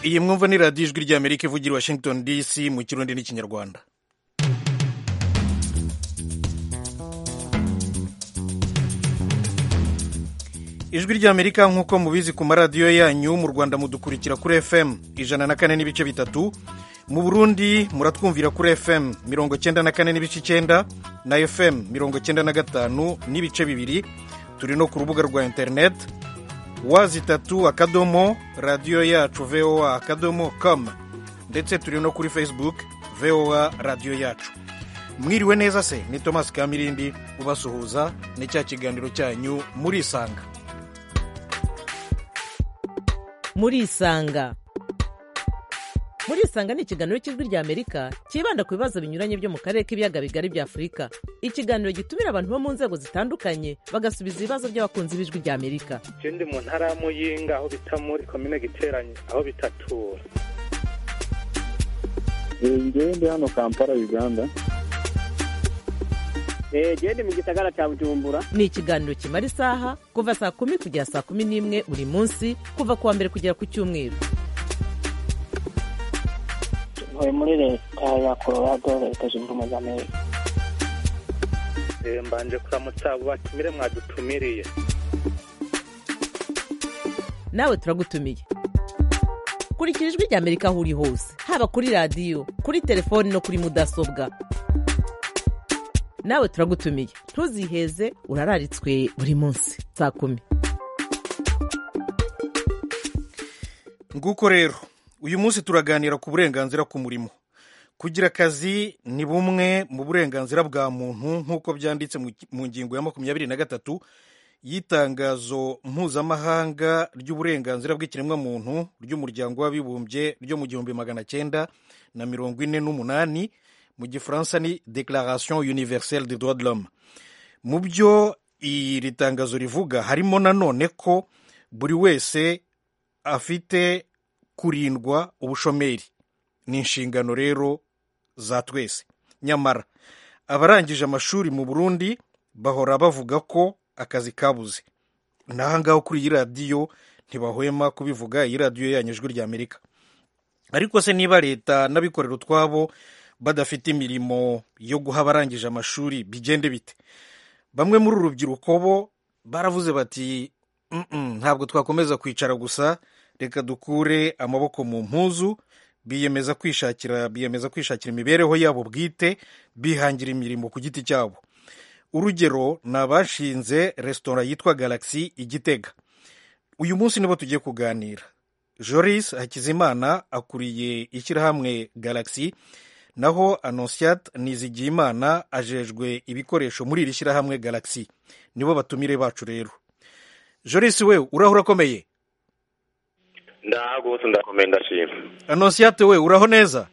iyi mwumva ni radiyo ijwi ry'amerika ivugira i washington dc mu kirundi n'ikinyarwanda ijwi ry'amerika nk'uko mubizi ku maradiyo yanyu mu rwanda mudukurikira kuri fm ijana na kane n'ibice bitatu mu burundi muratwumvira kuri fm mirongo cyenda na kane n'ibice icyenda na fm mirongo cyenda na gatanu n'ibice bibiri turi no ku rubuga rwa interineti wazi itatu akadomo radiyo yacu voa akadomo com ndetse turi no kuri facebook voa radiyo yacu mwiriwe neza se ni thomas kamirindi ubasuhuza ni cya kiganiro cyanyu murisanga murisanga murisanga ni ikiganiro cy'ijwi rya amerika cyibanda ku bibazo binyuranye byo mu karere k'ibiyaga bigari bya afurika ikiganiro gitumira abantu bo mu nzego zitandukanye bagasubiza ibibazo by'abakunzi b'ijwi rya amerika je ndi mu ntara ya muyinga aho bita muri komine giteranye aho bitatura ngewe ndi hano kampala uganda genda mu gisagara cya bujumbura ni ikiganiro kimara isaha kuva saa kumi kugera saa kumi n'imwe buri munsi kuva ku wa mbere kugera ku cyumweru ntuye muri leta ya colorado leta zunze ubumwe za amerika Eh, mbanje kuramutsa abo batumire mwadutumiriye nawe turagutumiye kurikira ijwi rya amerika aho uri hose haba kuri radiyo kuri telefoni no kuri mudasobwa nawe turagutumiye ntuziheze urararitswe buri munsi saa kumi nguko rero uyu munsi turaganira ku burenganzira ku murimo kugira akazi ni bumwe mu burenganzira bwa muntu nk'uko byanditse mu- mu ngingo ya makumyabiri na gatatu y'itangazo mpuzamahanga ry'uburenganzira bw'ikiremwamuntu ry'umuryango w'abibumbye ryo mu gihumbi magana cyenda na mirongo ine n'umunani mu gifaransa ni declaration universelle des droits de l'homme mu byo iri tangazo rivuga harimo nanone ko buri wese afite kurindwa ubushomeri ni inshingano rero za twese nyamara abarangije amashuri mu burundi bahora bavuga ko akazi kabuze n'aha ngaho kuri iyi radiyo ntibahwema kubivuga iyi radiyo yanyu ijwi rya amerika ariko se niba leta n'abikorera utwabo badafite imirimo yo guha abarangije amashuri bigende bite bamwe muri uru rubyiruko bo baravuze bati "Mm-mm, ntabwo twakomeza kwicara gusa reka dukure amaboko mu mpuzu biyemeza kwishakira biyemeza kwishakira imibereho yabo bwite bihangira imirimo ku giti cyabo urugero ni abashinze resitora yitwa galaxy igitega uyu munsi nibo tugiye kuganira joris hakizimana akuriye ishyirahamwe galaxy naho anonsiyate nizigiyimana ajejwe ibikoresho muri iri shyirahamwe galaxy nibo batumire bacu rero joris we uraho urakomeye ndaha rwose ndakomeye ndashima anonsiyate we uraho neza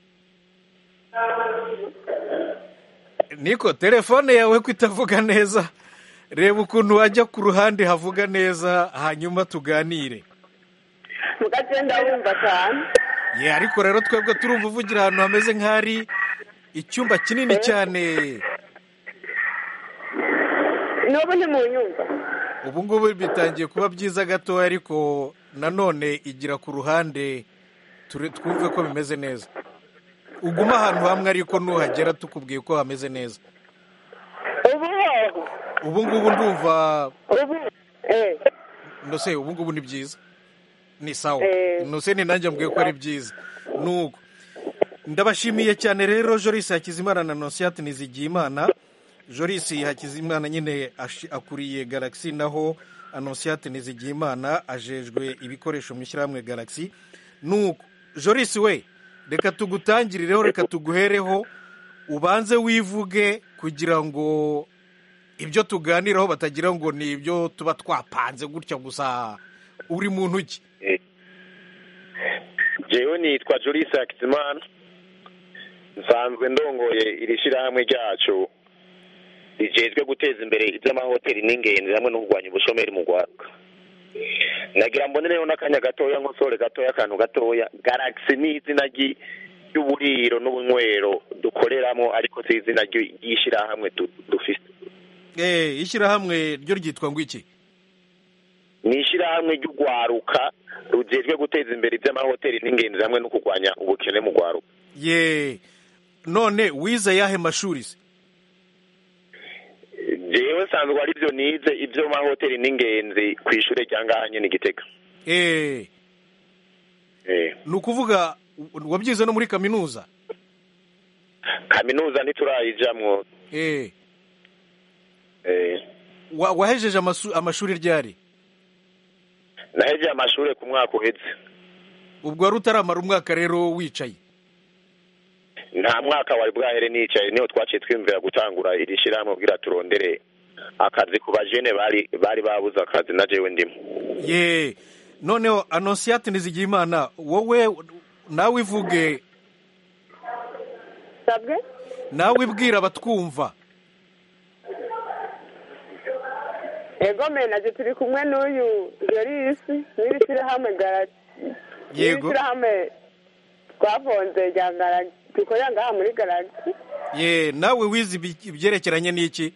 niko telefone yawe ko itavuga neza reba ukuntu wajya ku ruhande havuga neza hanyuma tuganire mu gace ndabumva cyane ye ariko rero twebwe turumva uvugira ahantu hameze nk'ahari icyumba kinini cyane n'ubu ntimunyumva ubu ngubu bitangiye kuba byiza gatoya ariko nanone igira ku ruhande ture- twumve ko bimeze neza uguma ahantu hamwe ariko nuhagera tukubwiye ko hameze neza ubu hoho ubu ngubu ndumva ubu eh nose ubu ngubu ni byiza ni sawa Eh. nose ni nanjye mbwiye ko ari byiza nuko ndabashimiye cyane rero joris hakizimana na nonsiyate nizigiyimana joris hakizimana nyine ashi- akuriye galaxy naho anonsiyate nizigiyimana ajejwe ibikoresho mu ishyirahamwe galaxy nuko joris we reka tugutangirireho reka tuguhereho ubanze wivuge kugira ngo ibyo tuganiraho batagira ngo ni ibyo tuba twapanze gutya gusa uri muntu ki jewe nitwa jorisi hakizimana nsanzwe ndongoye iri shyirahamwe ryacu rijejwe guteza imbere iby'amahoteli n'ingenzi hamwe no kurwanya ubushomeri mu rwanda nagira mbonereho n'akanya gatoya nkosore gatoya akantu gatoya galaxy ni izina ry'i- ry'uburiro n'ubunywero dukoreramo ariko si izina ry'i- ry'ishyirahamwe du- dufise Eh, ishyirahamwe ryo ryitwa ngo iki ni ishyirahamwe ry'urwaruka rugejwe guteza imbere iby'amahoteli n'ingenzi hamwe no kurwanya ubukene mu rwaruka ye none wize yahe mashuri se jewe nsanzwe ari byo nize ibyo mahoteli n'ingenzi ku ishuri rya ngaha nyine igitega eh Eh, ni ukuvuga wabyize no muri kaminuza kaminuza ntiturayijamwo eh eh, wa- wahejeje amasu- amashuri ryari nahejeje amashuri ku mwaka uheze ubwo wari utaramara umwaka rero wicaye nta mwaka wari bwahere nicaye niho twaciye twiyumvira gutangura iri shyirahamwe kugira turondere akazi ku bajene bari bari babuze akazi na jewe ndimo ye noneho anonsiyate nizigiyimana wowe nawe ivuge sabwe nawe ibwira abatwumva ego menaje turi kumwe n'uyu jorisi n'iri shyirahamwe garagi Yego. n'iri shyirahamwe twafonze rya garagi dukorera ngaha muri garagi ye nawe wize ibi- ibyerekeranye n'iki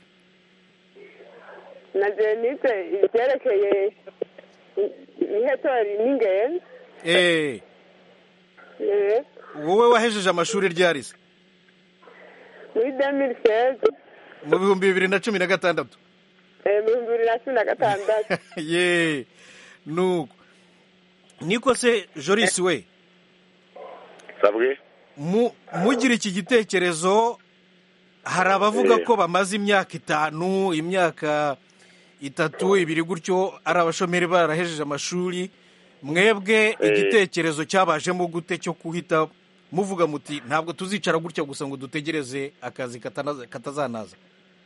na jenise ibyerekeye ihetori n'ingenzi eh Eh, wowe wahejeje amashuri ryari se muri demiri seze mu bihumbi bibiri na cumi na gatandatu mu bihumbi bibiri na cumi na gatandatu ye nuko niko se jorisi we sabwe mu mugira iki gitekerezo hari abavuga Eh. ko bamaze imyaka itanu imyaka itatu ibiri gutyo ari abashomeri barahejeje amashuri mwebwe igitekerezo cyabajemo gute cyo guhita muvuga muti ntabwo tuzicara gutya gusa ngo dutegereze akazi katanaza- katazanaza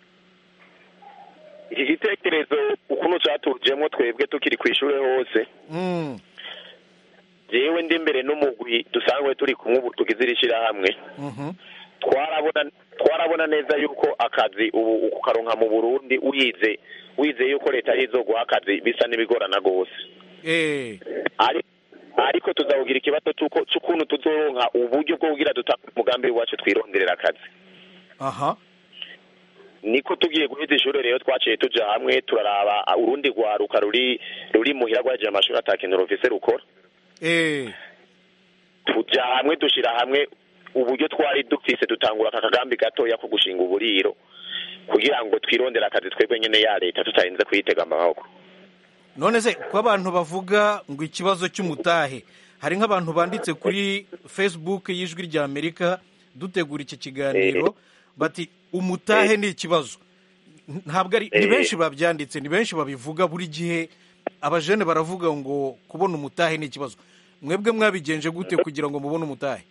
iki gitekerezo ukuntu catujemo twebwe tukiri ku ishuri hose Mm, jewe ndi imbere n'umugwi dusanzwe turi kumwe ubu tugize iri shyirahamwe mhm. twarabona twarabona neza yuko akazi ubu ukukaronka mu burundi wize wize yuko leta yizoguha akazi bisa n'ibigorana rwose Eh, Ari- ariko tuzawugira ikibazo cy'uko cy'ukuntu tuzoronka uburyo bwo kugira dutanga umugambi wacu twironderera akazi aha niko tugiye guheza ishuri rero twaciye tuja hamwe turaraba ah, urundi rwaruka ruri ruri muhira rwaje amashuri atakintu rufise rukora Eh, tuja hamwe dushira hamwe uburyo twari dufise dutangura aka kagambi gatoya ko gushinga uburiro kugira ngo twirondere akazi twebwe nyene ya leta tutarinze kuyitega amaboko none se ko abantu bavuga ngo ikibazo cy'umutahe hari nk'abantu banditse kuri facebook y'ijwi rya amerika dutegura iki kiganiro bati umutahe ni ikibazo ntabwo ari ni Eh. benshi babyanditse ni benshi babivuga buri gihe abajene baravuga ngo kubona umutahe ni ikibazo mwebwe mwabigenje gute kugira ngo mubone umutahe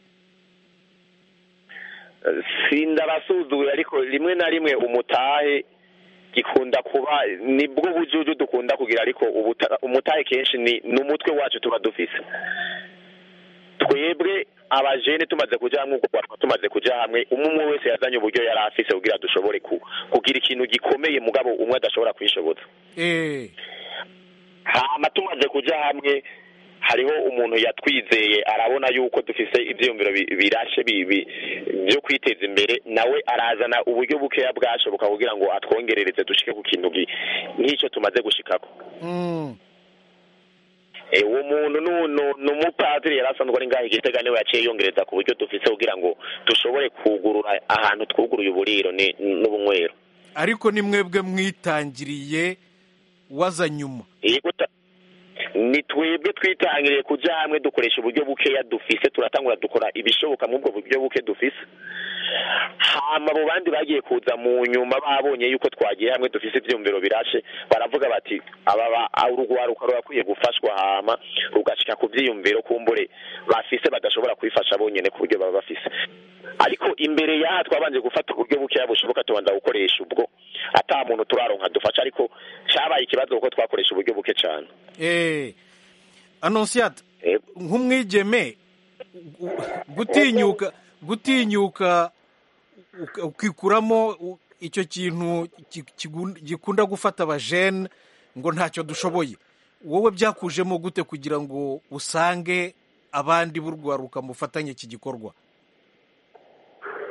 sindabasuzuye ariko rimwe na rimwe umutahe gikunda kuba nibwo bujuju dukunda kugira ariko ubuta- umutahe kenshi ni ni umutwe wacu tuba dufise twebwe abajene tumaze kuja hamwe ubwo twaruka tumaze kuja hamwe umwe umwe wese yazanye uburyo yari afise kugira dushobore ku- kugira ikintu gikomeye mugabo umwe adashobora kwishoboza Eh, hama tumaze kuja hamwe hariho umuntu yatwizeye arabona yuko dufise ivyiyumviro bi- birashe bi- bi- vyo kwiteza imbere nawe arazana uburyo bukeya bwashoboka kugira ngo atwongerereze dushike ku kintu gi- nk'ico tumaze gushikako mm, Eh, uwo muntu nu- nu- ni umupadiri yari asanzwe ari ngaho igitega niwe yaciye yongereza ku buryo dufise kugira ngo dushobore kugurura ahantu twuguruye uburiro ni- n'ubunywero ariko ni mwebwe mwitangiriye waza nyuma yego ta- ni twebwe twitangiriye kuja hamwe dukoresha uburyo bukeya dufise turatangura dukora ibishoboka muri ubwo buryo buke dufise hama abo bandi bagiye kuza mu nyuma babonye yuko twagiye hamwe dufise ivyumviro birashe baravuga bati aba ba- ah, urugwaruka rurakwiye gufashwa hama rugashika ku vyiyumviro kumbure bafise badashobora kwifasha bonyene ku buryo baba bafise ariko imbere yaha twabanje gufata uburyo bukeya bushoboka tubanza gukoresha ubwo ata muntu turaronka dufasha ariko cabaye ikibazo kuko twakoresha uburyo buke cane Eh, anonsiyata Eh, nk'umwigeme u- gutinyuka gutinyuka uka- ukikuramo u- icyo kintu ki- kigun- gikunda gufata abajene ngo ntacyo dushoboye wowe byakujemo gute kugira ngo usange abandi b'urwaruka mufatanye iki gikorwa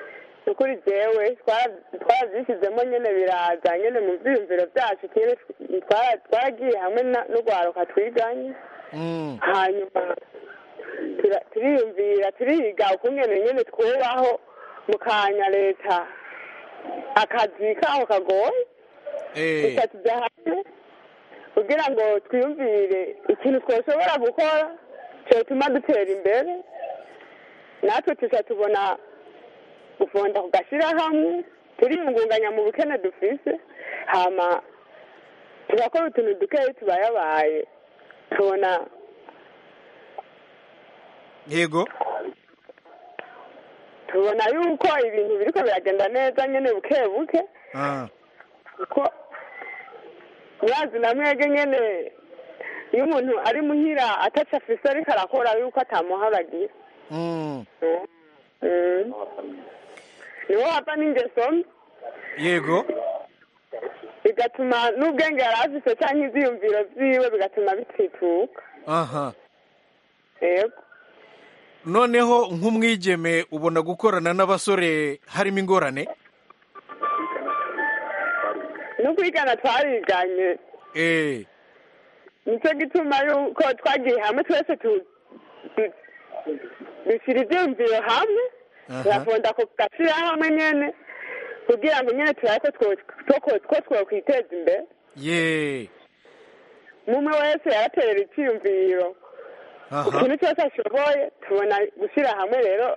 ni ukuri jewe twara- twarabyishyizemo nyine biraza nyine mu byiyumviro byacu nyine twara- twaragiye hamwe na- n'urwaruka twiganye Mm. hanyuma tura- turiyumvira turiga ukungene nyine twubaho mu kanya leta akazi kaho kagoye Eh, gusa tujya hamwe kugira ngo twiyumvire ikintu twashobora gukora cyatuma dutera imbere natwe tuja tubona gufunda ku gashyirahamwe turiyungunganya mu bukene dufise hama turakora utuntu dukeyi tubayabaye tubona yego tubona yuko ibintu biriko biragenda neza nyene buke buke Ah, kuko mwazi na mwege nyene iyo umuntu ari muhira ataca afise ariko arakora yuko atamuharagira mm. Mm. niho hava n'ingeso mbi yego bigatuma n'ubwenge yari afise canke ivyiyumviro vyiwe bigatuma bitituka aha yego noneho nk'umwigeme ubona gukorana n'abasore harimo ingorane no kwigana twariganye Eh, nicyo gituma yuko twagiye hamwe twese tu- du- dushyira ibyumviro hamwe Aha. turafunda ku gashyirahamwe nyene kugira ngo nyene turabe ko two- two- ko twokwiteza imbere ye umwe wese yaraterera icyiyumviro aha ikintu cyose ashoboye tubona gushyira hamwe rero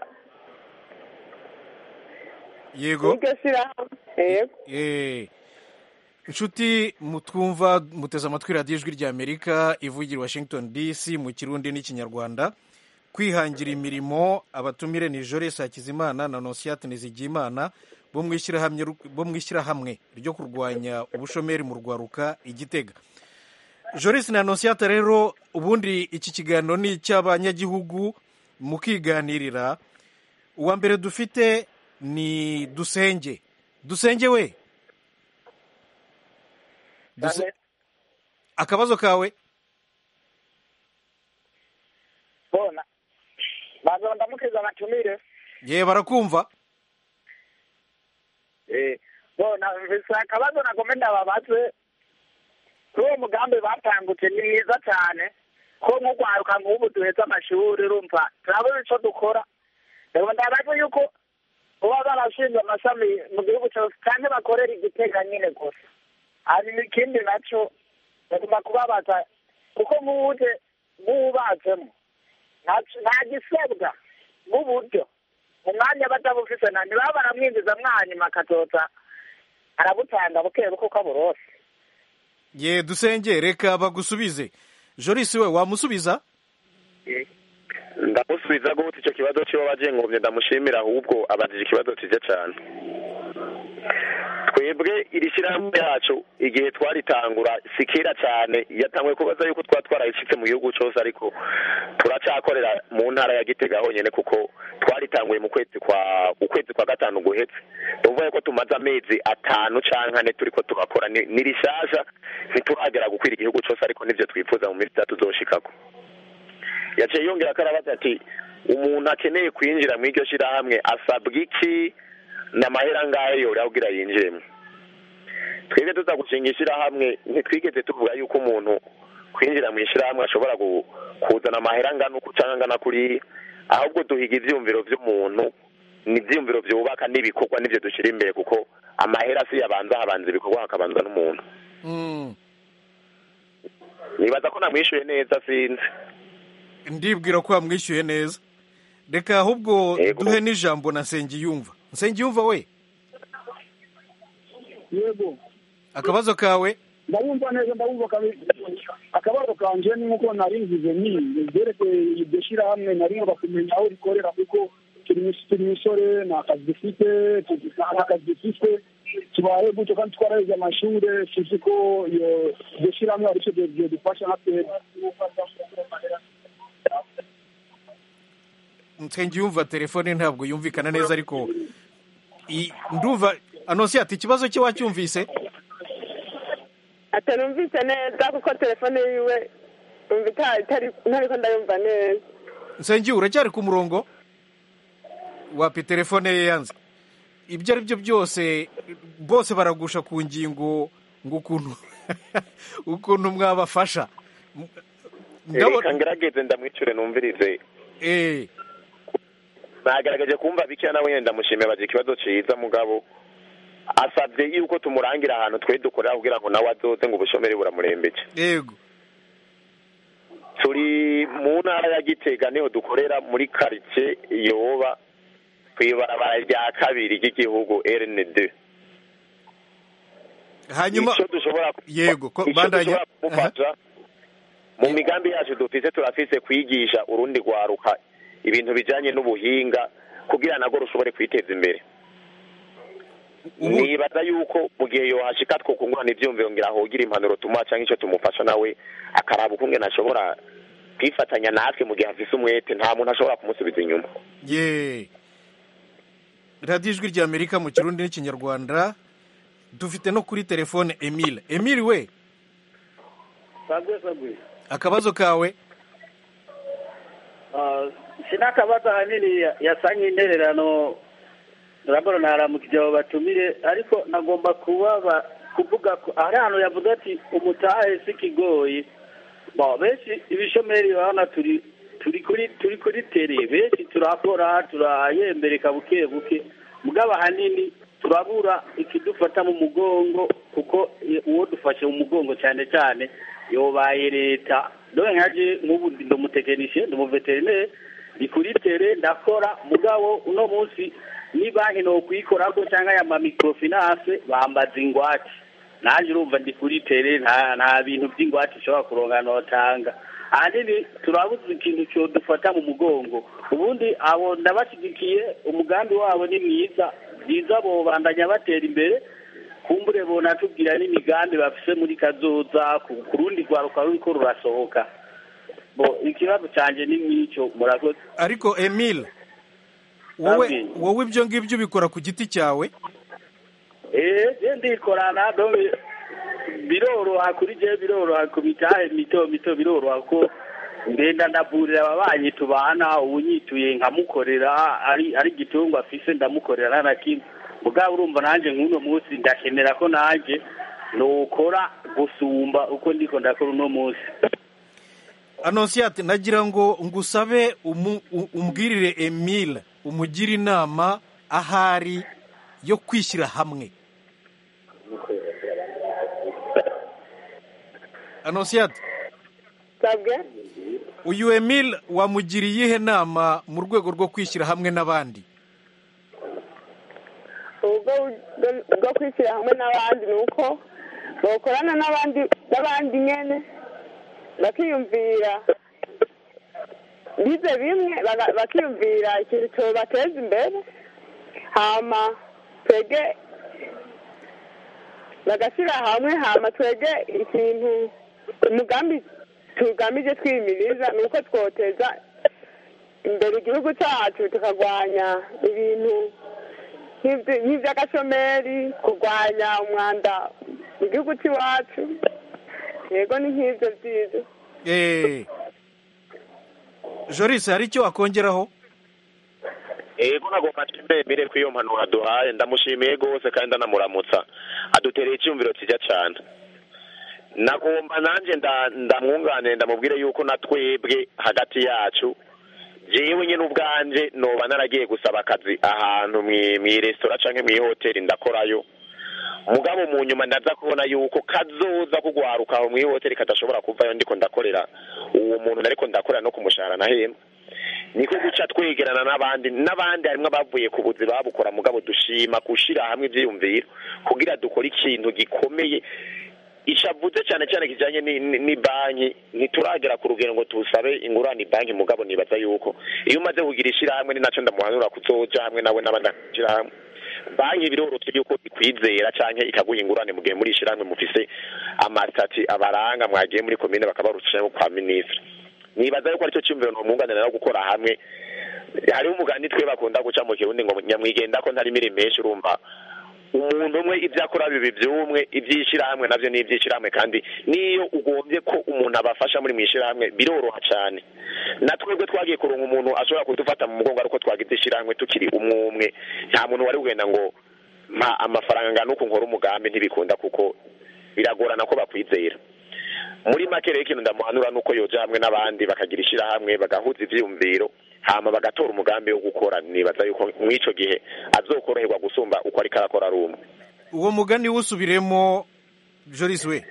yego n'iryo shyirahamwe yego Eh, inshuti mutwumva muteze amatwi radiyo ijwi ry'amerika ivugira i washington dc mu kirundi n'ikinyarwanda kwihangira imirimo abatumire ni Joris Hakizimana na Nonsiyate Nizigiyimana bo mu ishyirahamwe bo mu ishyirahamwe ryo kurwanya ubushomeri mu rwaruka igitega Joris na Nonsiyate rero ubundi iki kiganiro ni icy'abanyagihugu mukiganirira uwa mbere dufite ni dusenge dusenge we Duse- akabazo kawe bona baza ndamukiza abatumire ye barakumva eh bona mfise akabazo nagome ndababaze kuri uwo mugambi batangutse ni mwiza cyane ko nk'urwaruka nk'ubu duheze amashuri urumva turabona ico dukora rero ndabaze yuko kuba barashinze amashami mu gihugu cyose kandi bakorera igitega nyine gusa hanyuma ikindi naco bagomba kubabaza kuko nk'uje nk'uwubatsemo nta- nta gisabwa nk'uburyo mu mwanya batabufise na ntibaba baramwinjiza mwanyuma akazoza arabutanga buke buke uko aburose ye dusenge reka bagusubize Joris we wamusubiza ndamusubiza gute icyo kibazo kiba bagengomye ndamushimira ahubwo abajije ikibazo cyiza cyane twebwe iri shyirahamwe ryacu igihe twaritangura si kera cyane yatanguye kubaza yuko twaba twarayishyitse mu gihugu cyose ariko turacyakorera mu ntara ya gitega honyine kuko twaritanguye mu kwezi kwa ukwezi kwa gatanu guhetse tuvuye ko tumaze amezi atanu cyangwa ane turi ko tugakora ni ni rishasha ntituragera gukwira igihugu cyose ariko nibyo twifuza mu minsi itatu zoshikako yaciye yongera ko arabaza ati umuntu akeneye kwinjira mu iryo shyirahamwe asabwa iki n'amahera ngayo yora kugira yinjiremo twebwe tuza gushinga ishyirahamwe ntitwigeze tuvuga yuko umuntu kwinjira mu ishyirahamwe ashobora gu- kuzana amahera angana uku cyangwa angana kuriya ahubwo duhiga ibyumviro by'umuntu ni ibyumviro byubaka n'ibikorwa nibyo dushyira imbere kuko amahera si yabanza habanza ibikorwa hakabanza n'umuntu Mm, nibaza ko namwishyuye neza sinzi ndibwira ko wamwishyuye neza reka ahubwo Yego. duhe n'ijambo na nsengiyumva nsengiyumva we yego akabazo kawe ndabumva neza ndabumva kabisa akabazo kanje ni nk'uko nari mvuze ni ibyerekeye iryo shyirahamwe nari ngomba kumenya aho rikorera kuko turi mis- turi misore nta kazi dufite tuzi- nta kazi dufite tubaye gutyo kandi twaraheze amashuri tuzi ko iyo iryo shyirahamwe ari cyo dufasha nka twebwe nsengiyumva telefone ntabwo yumvikana neza ariko i- ndumva anonsiyate ikibazo cye wacyumvise atanumvise neza kuko telefone yiwe umva itari itari- ntariko ndayumva neza nsengiye uracyari ku murongo wapi telefone ye yanze ibyo ari byo byose bose baragusha ku ngingo ngo ukuntu ukuntu mwabafasha reka ngerageze ndamwicure numvirize eh nagaragaje kumva bikeya nawe nyine ndamushimiye bagira ikibazo ciza mugabo asabye yuko tumurangira ahantu twe dukorera kugira ngo nawe azoze ngo ubushomeri buramurembeje yego turi mu ntara ya gitega niho dukorera muri karitsiye yoba ku ibarabara rya kabiri ry'igihugu rnd hanyuma icyo dushobora yego ko icyo bandanya dushobora kumufasha mu migambi yacu dufise turafise kwigisha urundi rwaruka ibintu bijanye n'ubuhinga kugira nago rushobore kwiteza imbere nibaza yuko mu gihe yohashika twokungurana ivyumviro ngira hogira impanuro tumuha canke ico tumufasha nawe akaraba ukungene ashobora kwifatanya natwe mu gihe afise umwete nta muntu ashobora kumusubiza inyuma ye radiyo ijwi rya amerika mu kirundi n'ikinyarwanda dufite no kuri telefone emile emile we sabwe sabwe akabazo kawe Ah, sinakabazo ahanini ya- yasa nk'intererano urabona naramukije abo batumire ariko nagomba kubaba kuvuga ko hari ahantu yavuze ati umutahe si kigoyi bo benshi ibishomeri urabona turi turi kuri turi kuri tere benshi turakora turayembereka buke buke mugabo ahanini turabura ikidufata mu mugongo kuko i- uwo dufashe mu mugongo cyane cyane yobaye leta dore nkaje nk'ubu ndi umutekinisiye ndi umuveterineri ndi kuri tere ndakora mugabo uno munsi ni banki nokwikorako cyangwa ya mamikrofinance bambaza ingwate nanjye urumva ndi kuri tere nta nta bintu by'ingwate ushobora kuronka notanga ahanini turabuze ikintu cyo dufata mu mugongo ubundi abo ndabashyigikiye umugambi wabo ni mwiza byiza bobandanya batera imbere kumbure bonatubwira n'imigambi bafise muri kazoza ku ku rundi rwaruka ruriko rurasohoka bo ikibazo cyanjye ni nk'icyo murakoze ariko emile wowe Nabwiye. wowe ibyo ngibyo ubikora ku giti cyawe eh je ndikorana donc biroroha kuri je biroroha ku mitahe mito mito biroroha ko ngenda ndavurira ababanyi tubana ubunyituye nkamukorera ari ari igitungwa afise ndamukorera na kimwe mugabo urumva nanjye nk'uno munsi ndakenera ko nanjye nokora gusumba uko ndiko ndakora uno munsi anonsiyate nagira ngo ngusabe umu- u- umbwirire emile umugire inama ahari yo kwishyira hamwe anonsiyate sabwe uyu emile wamugiriye iyihe nama mu rwego rwo kwishyira hamwe n'abandi ubwo bwo- bwo kwishyira hamwe n'abandi ni uko bakorana n'abandi n'abandi nyene bakiyumvira bize bimwe baga- bakiyumvira ikintu cyobateza imbere hama twege bagashyira hamwe hama twege ikintu umugambi tugamije twimiriza ni uko twoteza imbere igihugu cyacu tukarwanya ibintu nk'ibyo- nk'iby'agashomeri kurwanya umwanda mu gihugu cy'iwacu yego ni nk'ibyo byiza Eh, joris hari icyo wakongeraho ego nagomba nshimire ko iyo mpanuro aduhaye ndamushimiye rwose kandi ndanamuramutsa adutereye icyumviro kijya cyane nagomba nanjye nda- ndamwunganire ndamubwire yuko na twebwe hagati yacu jewe nyine ubwanje noba naragiye gusaba akazi ahantu mwi- mw'iresitora canke mw'ihoteli ndakorayo mugabo mu nyuma ndaza kubona yuko kazoza kugwaruka aho mw'ihoteli kadashobora kuvayo ndiko ndakorera uwo muntu nariko ndakorera no kumushahara nahembwa niko guca twegerana n'abandi n'abandi harimwo abavuye ku buzi babukora mugabo dushima gushira hamwe ivyiyumviro kugira dukore ikintu gikomeye ishavuze cyane cyane kijanye ni- ni ni banki ntituragera ku rugero ngo tusabe ingurane banki mugabo nibaza yuko iyo umaze kugira ishirahamwe ni naco ndamuhanura kuzoja hamwe nawe n'abandi ishirahamwe banki biroroshe yuko ikwizera canke ikaguha ingurane mu gihe muri ishirahamwe mufise amasitati abaranga mwagiye muri komine bakabarusha kwa minisitiri nibaza yuko aricyo cyumviro nomwunganira no gukora hamwe hariho umugani twe bakunda guca mu kirundi ngo nyamwigenda ko ntari mirimo menshi urumva umuntu umwe ibyo akora bibi by'umwe iby'ishyirahamwe nabyo ni iby'ishyirahamwe kandi n'iyo ugombye ko umuntu abafasha muri mu ishyirahamwe biroroha cyane na twebwe twagiye kuronka umuntu ashobora kudufata mu mugongo ariko twagize ishyirahamwe tukiri umwe umwe nta muntu wari kugenda ngo mpa amafaranga angana uku nkora umugambi ntibikunda kuko biragorana ko bakwizera muri make rero ikintu ndamuhanura ni uko yoja hamwe n'abandi bakagira ishyirahamwe bagahuza ivyiyumviro hama bagatora umugambi wo gukora nibaza yuko mw'ico gihe azokoroherwa gusumba uko ariko arakora ari umwe uwo mugani wusubiremo joris we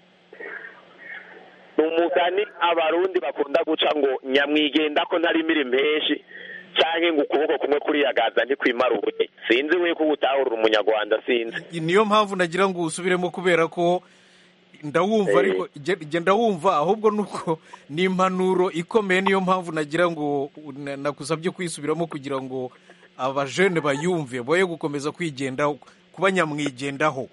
ni umugani abarundi bakunda guca ngo nyamwigenda ko ntari imirimo henshi canke ngo ukuboko kumwe kuriyagaza ntikwimara ubuye sinzi we ko utahurura umunyarwanda sinzi niyo mpamvu nagira ngo usubiremo kubera ko ndawumva Eh. ariko jye- jye ndawumva ahubwo nuko ni impanuro ikomeye niyo mpamvu nagira ngo na- nakusabye kuyisubiramo kugira ngo abajene bayumve boye gukomeza kwigendaho kuba nyamwigendaho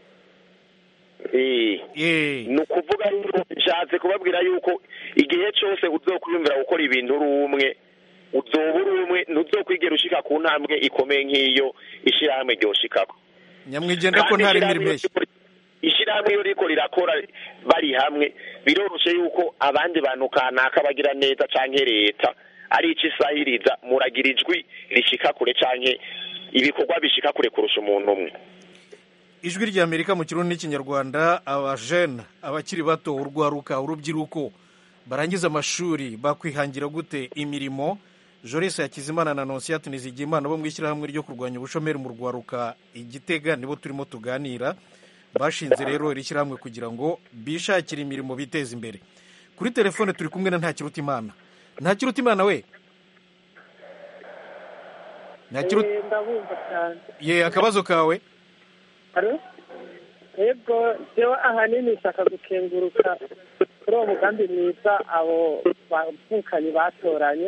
Eh. ni ukuvuga yuko nshatse kubabwira yuko igihe cyose uzokwiyumvira gukora ibintu uri umwe uzoba uri umwe ntuzokwigera ushika ku ntambwe ikomeye nk'iyo ishyirahamwe ryoshikako nyamwigenda ko Kandi ntari ishyirahamwe imirimo iyo riko- ishyirahamwe iyo riko rirakora bari hamwe biroroshe yuko abandi bantu kanaka bagira neza canke leta ari ico isahiriza muragira ijwi rishika kure canke ibikorwa bishika kure kurusha umuntu umwe ijwi ry'amerika mu kirundi n'ikinyarwanda abajene abakiri bato urwaruka urubyiruko barangiza amashuri bakwihangira gute imirimo joris hakizimana na nonsiyati nizigimana bo mu ishyirahamwe ryo kurwanya ubushomeri mu rwaruka igitega nibo turimo tuganira bashinze rero iri shyirahamwe kugira ngo bishakire imirimo biteze imbere kuri telefone turi kumwe na ntakirutimana ntakirutimana we Ntakiru- Eh, ndabumva cyane ye akabazo kawe Alo? yego jewe ahanini nshaka gukenguruka kuri uwo mugambi mwiza abo bavukanye batoranye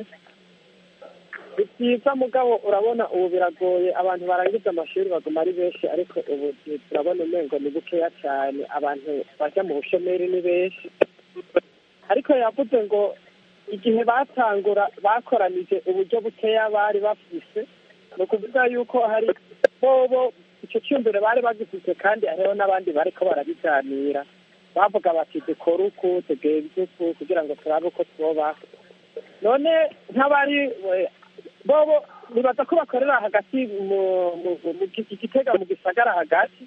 ni byiza mugabo urabona ubu biragoye abantu barangiza amashuri baguma ari benshi ariko ubu turabona umengo ni bukeya cyane abantu bajya mu bushomeri ni benshi ariko yavuze ngo igihe batangura bakoranije uburyo bukeya bari bafise ni ukuvuga yuko hari bobo icyo cyumviro bari bagifite kandi hariho n'abandi bariko barabiganira bavuga bati dukore uku tugenze uku kugira ngo turabe uko twobaho none nk'abari we- bobo nibaza ko bakorera hagati mu mu- mu gi- igitega mu gisagara hagati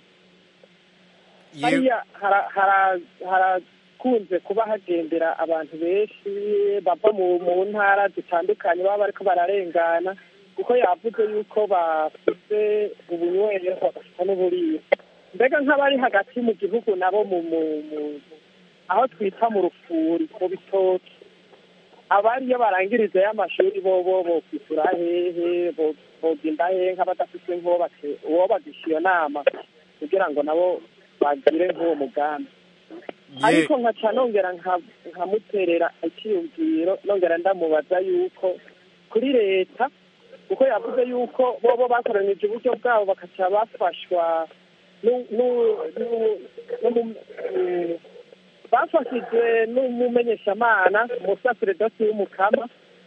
hariya hara- hara- harakunze kuba hagendera abantu benshi bava mu mu ntara zitandukanye baba bariko bararengana kuko yavuze yuko bafite ubunywero bagafite n'uburiro mbega nk'abari hagati mu gihugu nabo mu mu- mu- aho twita mu rufuri mu bitoki abari iyo barangiriza y'amashuri bo bo bo kwisura hehe bo- bogenda hehe nk'abadafite nk'uwo bate- uwo bagisha iyo nama kugira ngo nabo bagire nk'uwo mugambi ariko nkaca nongera nka- nkamuterera icyiyumviro nongera ndamubaza yuko kuri leta kuko yavuze yuko bobo bakoranije uburyo bwabo bakaca bafashwa nu- nu- nu- n'umu- mm, bafashijwe n'umumenyeshamana umusaseredoti w'umukama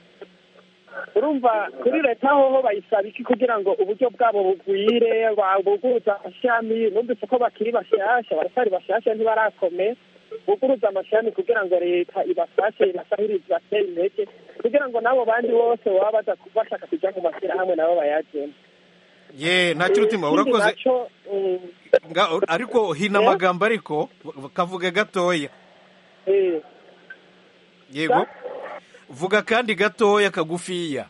urumva kuri leta hoho bayisaba iki kugira ngo uburyo bwabo bugwire buguruza amashami numvise ko bakiri bashasha baracyari bashasha ntibarakomeye buguruza amashami kugira ngo leta ibafashe ibasahirize ibatere intege kugira ngo n'abo bandi bose baba baza bashaka kujya mu mashyirahamwe nabo bayajemo ye ntakirutima Ikindi urakoze naco, mm, Nga- ariko hina Eh? amagambo ariko kavuge gatoya eh, yego vuga kandi gatoya kagufiya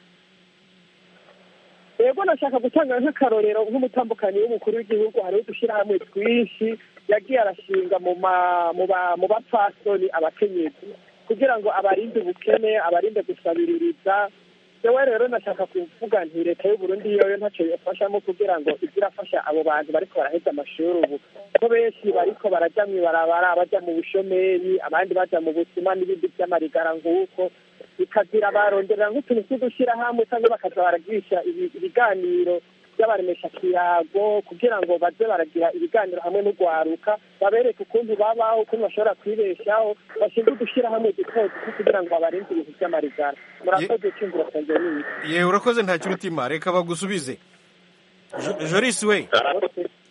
yego nashaka gutanga nk'akarorero nk'umutambukanyi w'umukuru w'igihugu hariho udushyirahamwe twinshi yagiye arashinga mu ma- mu ba- mu bapfasoni abakenyezi kugira ngo abarinde ubukene abarinde gusabiririza jewe rero nashaka kuvuga nti leta y'uburundi yoyo ntacyo yafashamo kugira ngo ize irafasha abo bantu bariko baraheza amashuri ubu ko benshi bariko baraja mw'ibarabara baja mu bushomeri abandi baja mu busuma n'ibindi vy'amarigara nguko bikagira baronderera nk'utuntu tw'udushyirahamwe cyangwa bakaza baragirisha ibi- ibiganiro by'abaremesha kiyago kugira ngo baze baragira ibiganiro hamwe n'urwaruka babereke ukuntu babaho ukuntu bashobora kwibeshaho bashinzwe udushyirahamwe duto duto kugira ngo babarinde ibintu by'amarigara murakoze cyumvira kanje nini ye urakoze ntakirutima reka bagusubize Jo- joris we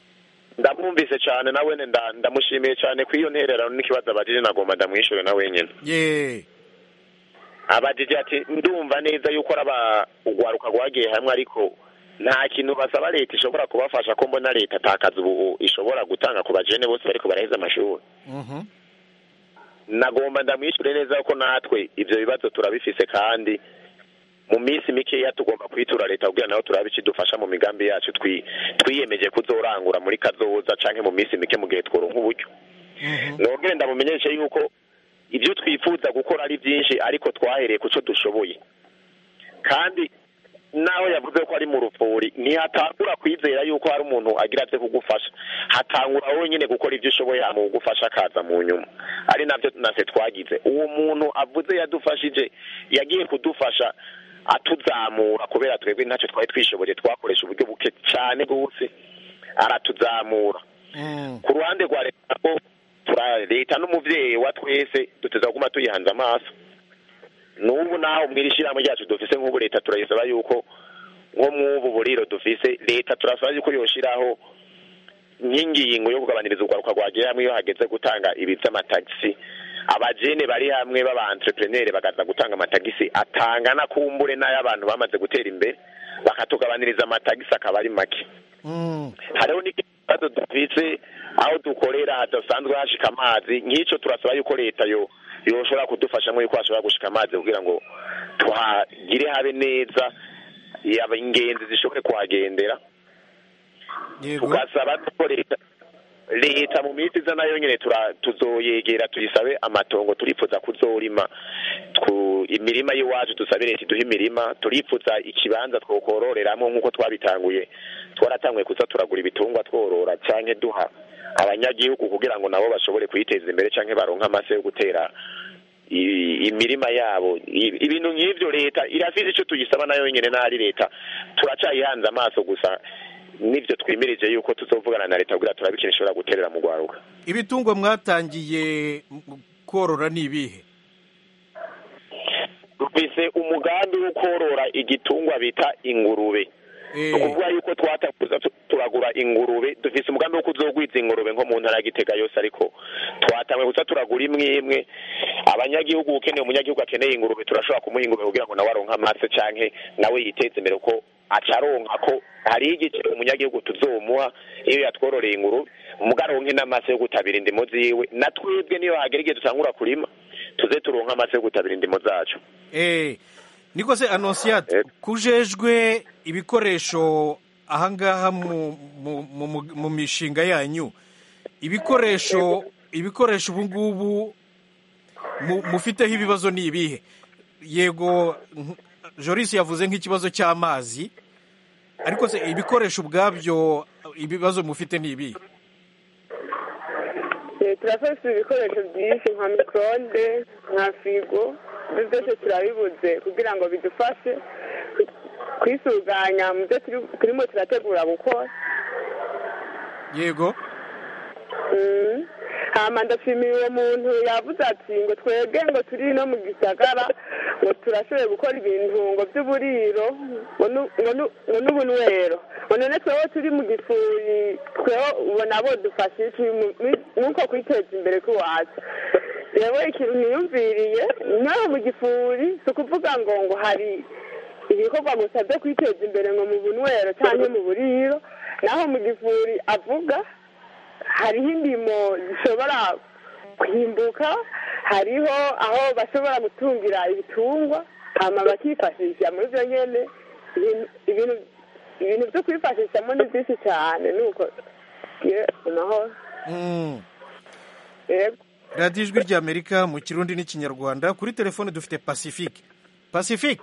ndamwumvise cyane nawe nda- ndamushimiye cyane ku iyo ntererano n'ikibazo abajije nagomba ndamwishure na wenyine ye abajije ati ndumva neza yuko araba urwaruka rwagiye hamwe ariko nta kintu basaba leta ishobora kubafasha ko mbona leta atakaza ubu ishobora gutanga ku bajene bose bariko baraheza amashuri Mhm. nagomba ndamwishure neza ko natwe ivyo bibazo turabifise kandi mu minsi mikeya tugomba kwitura leta kugira naho turabe ikidufasha mu migambi yacu twi- twiyemeje kuzorangura muri kazoza canke mu minsi mike mu gihe tworonka uburyo nongere ndamumenyeshe yuko ibyo twifuza gukora ari byinshi ariko twahereye ku cyo dushoboye kandi naho yavuze ko ari mu rupfuri ntihatangura kwizera yuko hari umuntu agira byo kugufasha hatangura wenyine gukora ibyo ushoboye hama kugufasha akaza mu nyuma ari nabyo nase twagize uwo muntu avuze yadufashije yagiye kudufasha atuzamura kubera twebwe ntacyo twari twishoboye twakoresha uburyo buke cyane rwose aratuzamura ku ruhande rwa leta ko tura- leta n'umuvyeyi wa twese duteza kuguma tuyihanze amaso n'ubu naho mw'iri shyirahamwe ryacu dufise nk'ubu leta turayisaba yuko nko mw'ubu buriro dufise leta turasaba yuko yoshiraho nk'ingingo yo kugabaniriza urwaruka rwagiye hamwe iyo hageze gutanga ibi vy'amatagisi abajene bari hamwe baba entrepreneur bakaza gutanga amatagisi atangana kumbure n'ay'abantu bamaze gutera imbere bakatugabaniriza amatagisi akaba ari make hariho n'ikibazo dufise aho dukorera hadasanzwe hashika amazi nk'ico turasaba yuko leta yo yoshobora kudufashamwo yuko hashobora gushika amazi kugira ngo tuhagire habe neza yaba ingenzi zishobore kuhagendera tugasaba ko leta leta mu minsi iza nayo nyene tura- tuzoyegera tuyisabe amatongo turifuza kuzorima Twu- imirima y'iwacu dusabe leta iduhe imirima turifuza ikibanza twokororeramwo nk'uko twabitanguye twaratanguye kuza turagura ibitungwa tworora canke duha abanyagihugu kugira ngo nabo bashobore kwiteza imbere canke baronke amase yo gutera i- imirima yabo I- ibintu nk'ivyo leta irafise ico tuyisaba nayo nyene n'ari leta turacayihanze amaso gusa nivyo twimirije yuko tuzovugana na leta kugira turabe ikintu ishobora guterera mu rwaruka ibitungwa mwatangiye m- korora ni ibihe dufise umugambi wo korora igitungwa bita ingurube ni ukuvuga yuko twatakuza tu- turagura ingurube dufise umugambi wo kuzogwiza ingurube nko mu ntara ya gitega yose ariko twatanguye gusa turagura imwe imwe abanyagihugu ukeneye umunyagihugu akeneye ingurube turashobora kumuha ingurube kugira ngo nawe aronke amase canke nawe yiteze imbere kuko acaronka ko hariho igice umunyagihugu tuzomuha iyo yatwororeye ingurube muga aronke n'amase yo gutabira indimo ziwe na twebwe niyo hagera igihe dutangura kurima tuze turonke amase yo gutabira indimo zacu Eh, niko se anonsiyate kujejwe ibikoresho ahangaha mu, mu, mu, mu- mu mishinga yanyu ibikoresho ibikoresho ubu ngubu mu- mufiteho ibibazo ni ibihe yego nk- joris yavuze nk'ikibazo cy'amazi ariko se ibikoresho ubwabyo ibibazo mufite ni ibihe Eh, turafise ibikoresho byinshi nka mikorode nka firigo ibyo byose turabibuze kugira ngo bidufashe kwisuganya mu byo turi- turimo turategura gukora yego Mm. hama ndashimiye uwo muntu yavuze ati ngo twebwe ngo turi no mu gisagara ngo turashoboye gukora ibintu ngo by'uburiro ngo nu- ngo nu- ngo n'ubunywero ngo none twewe turi mu gifuri twewe ubona bo dufashe iki mu- mi- nk'uko kwiteza imbere k'iwacu rero ikintu niyumviriye naho mu gifuri si ukuvuga ngo ngo hari ibikorwa gusa byo kwiteza imbere ngo mu bunywero cyangwa mu buriro naho mu gifuri avuga hariho indimo zishobora kwimbuka hariho aho bashobora gutungira ibitungwa hama bakifashisha muri byo nyene ibintu- ibintu ibintu byo kwifashishamo ni byinshi cyane nuko ye amahoro Mm. yego radiyo ijwi ry'amerika mu kirundi n'ikinyarwanda kuri telefone dufite pacifique pacifique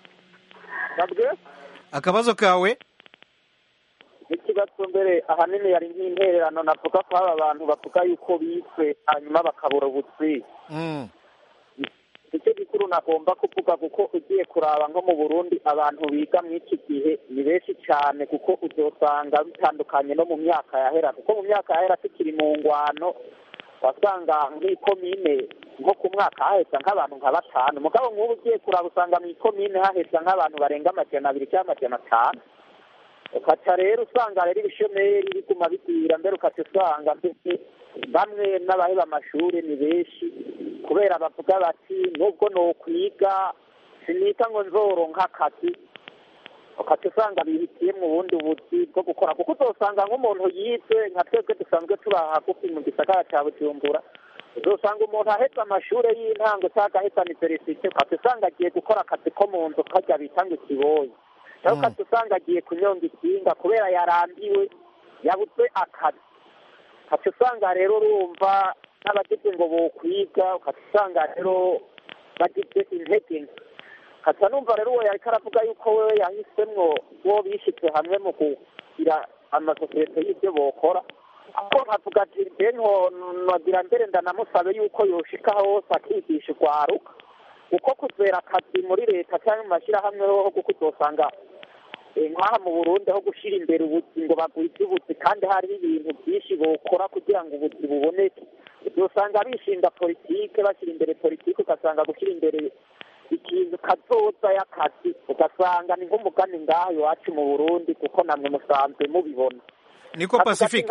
akabazo kawe ikibazo mbere ahanini yari nk'intererano navuga ko aba bantu bavuga yuko biswe hanyuma bakabura ubutwi Mm. nicyo gikuru nagomba kuvuga kuko ugiye kuraba nko mu burundi abantu biga muri iki gihe ni benshi cyane kuko uzosanga bitandukanye no mu myaka yahera kuko mu myaka yahera tukiri mu ngwano wasanga nk'ikomine nko ku mwaka haheza nk'abantu nka batanu mugabo nk'ubu ugiye kuraba usanga mu ikomine haheza nk'abantu barenga amajana abiri cyangwa amajana atanu ukaca rero usanga rero ibishomeri biguma bigwira mbere ukaca usanga mbese bamwe n'abaheba amashuri ni benshi kubera bavuga bati nubwo nokwiga sinika ngo nzoronka akazi ukaca usanga bihitiye mu bundi buzi bwo gukora kuko uzosanga nk'umuntu yize nka twebwe dusanzwe tuba hagufi mu gisagara cya bujumbura uzosanga umuntu ahetse amashuri y'intango cyangwa ahetse aniverisite ukaca usanga agiye gukora akazi ko mu nzu kajya bita ngo ikiboyi cyangwa ukaca usanga agiye kunyonga ikinga kubera yarambiwe yabuze akazi ukaca usanga rero urumva n'abagize ngo bokwiga ukaca usanga rero bagize intege nke kata numva rero uwo yariko aravuga yuko wewe yahisemwo uwo bishyize hamwe mu kugira amasosiyete y'ibyo bokora ako nkavuga ati mbe nogira mbere ndanamusabe yuko yoshika hose akigisha urwaruka kuko kuzera akazi muri leta cyangwa mu mashyirahamwe ho kuko uzosanga nk'aha mu burundi aho gushyira imbere ubuzi ngo bagwize ubuzi kandi hariho ibintu byinshi bokora kugira ngo ubuzi buboneke uzosanga bishinga politike bashyira imbere politike ugasanga gushyira imbere ikintu kazoza y'akazi ugasanga ni nk'umugani ngaha iwacu mu burundi kuko namwe musanzwe mubibona niko pacifique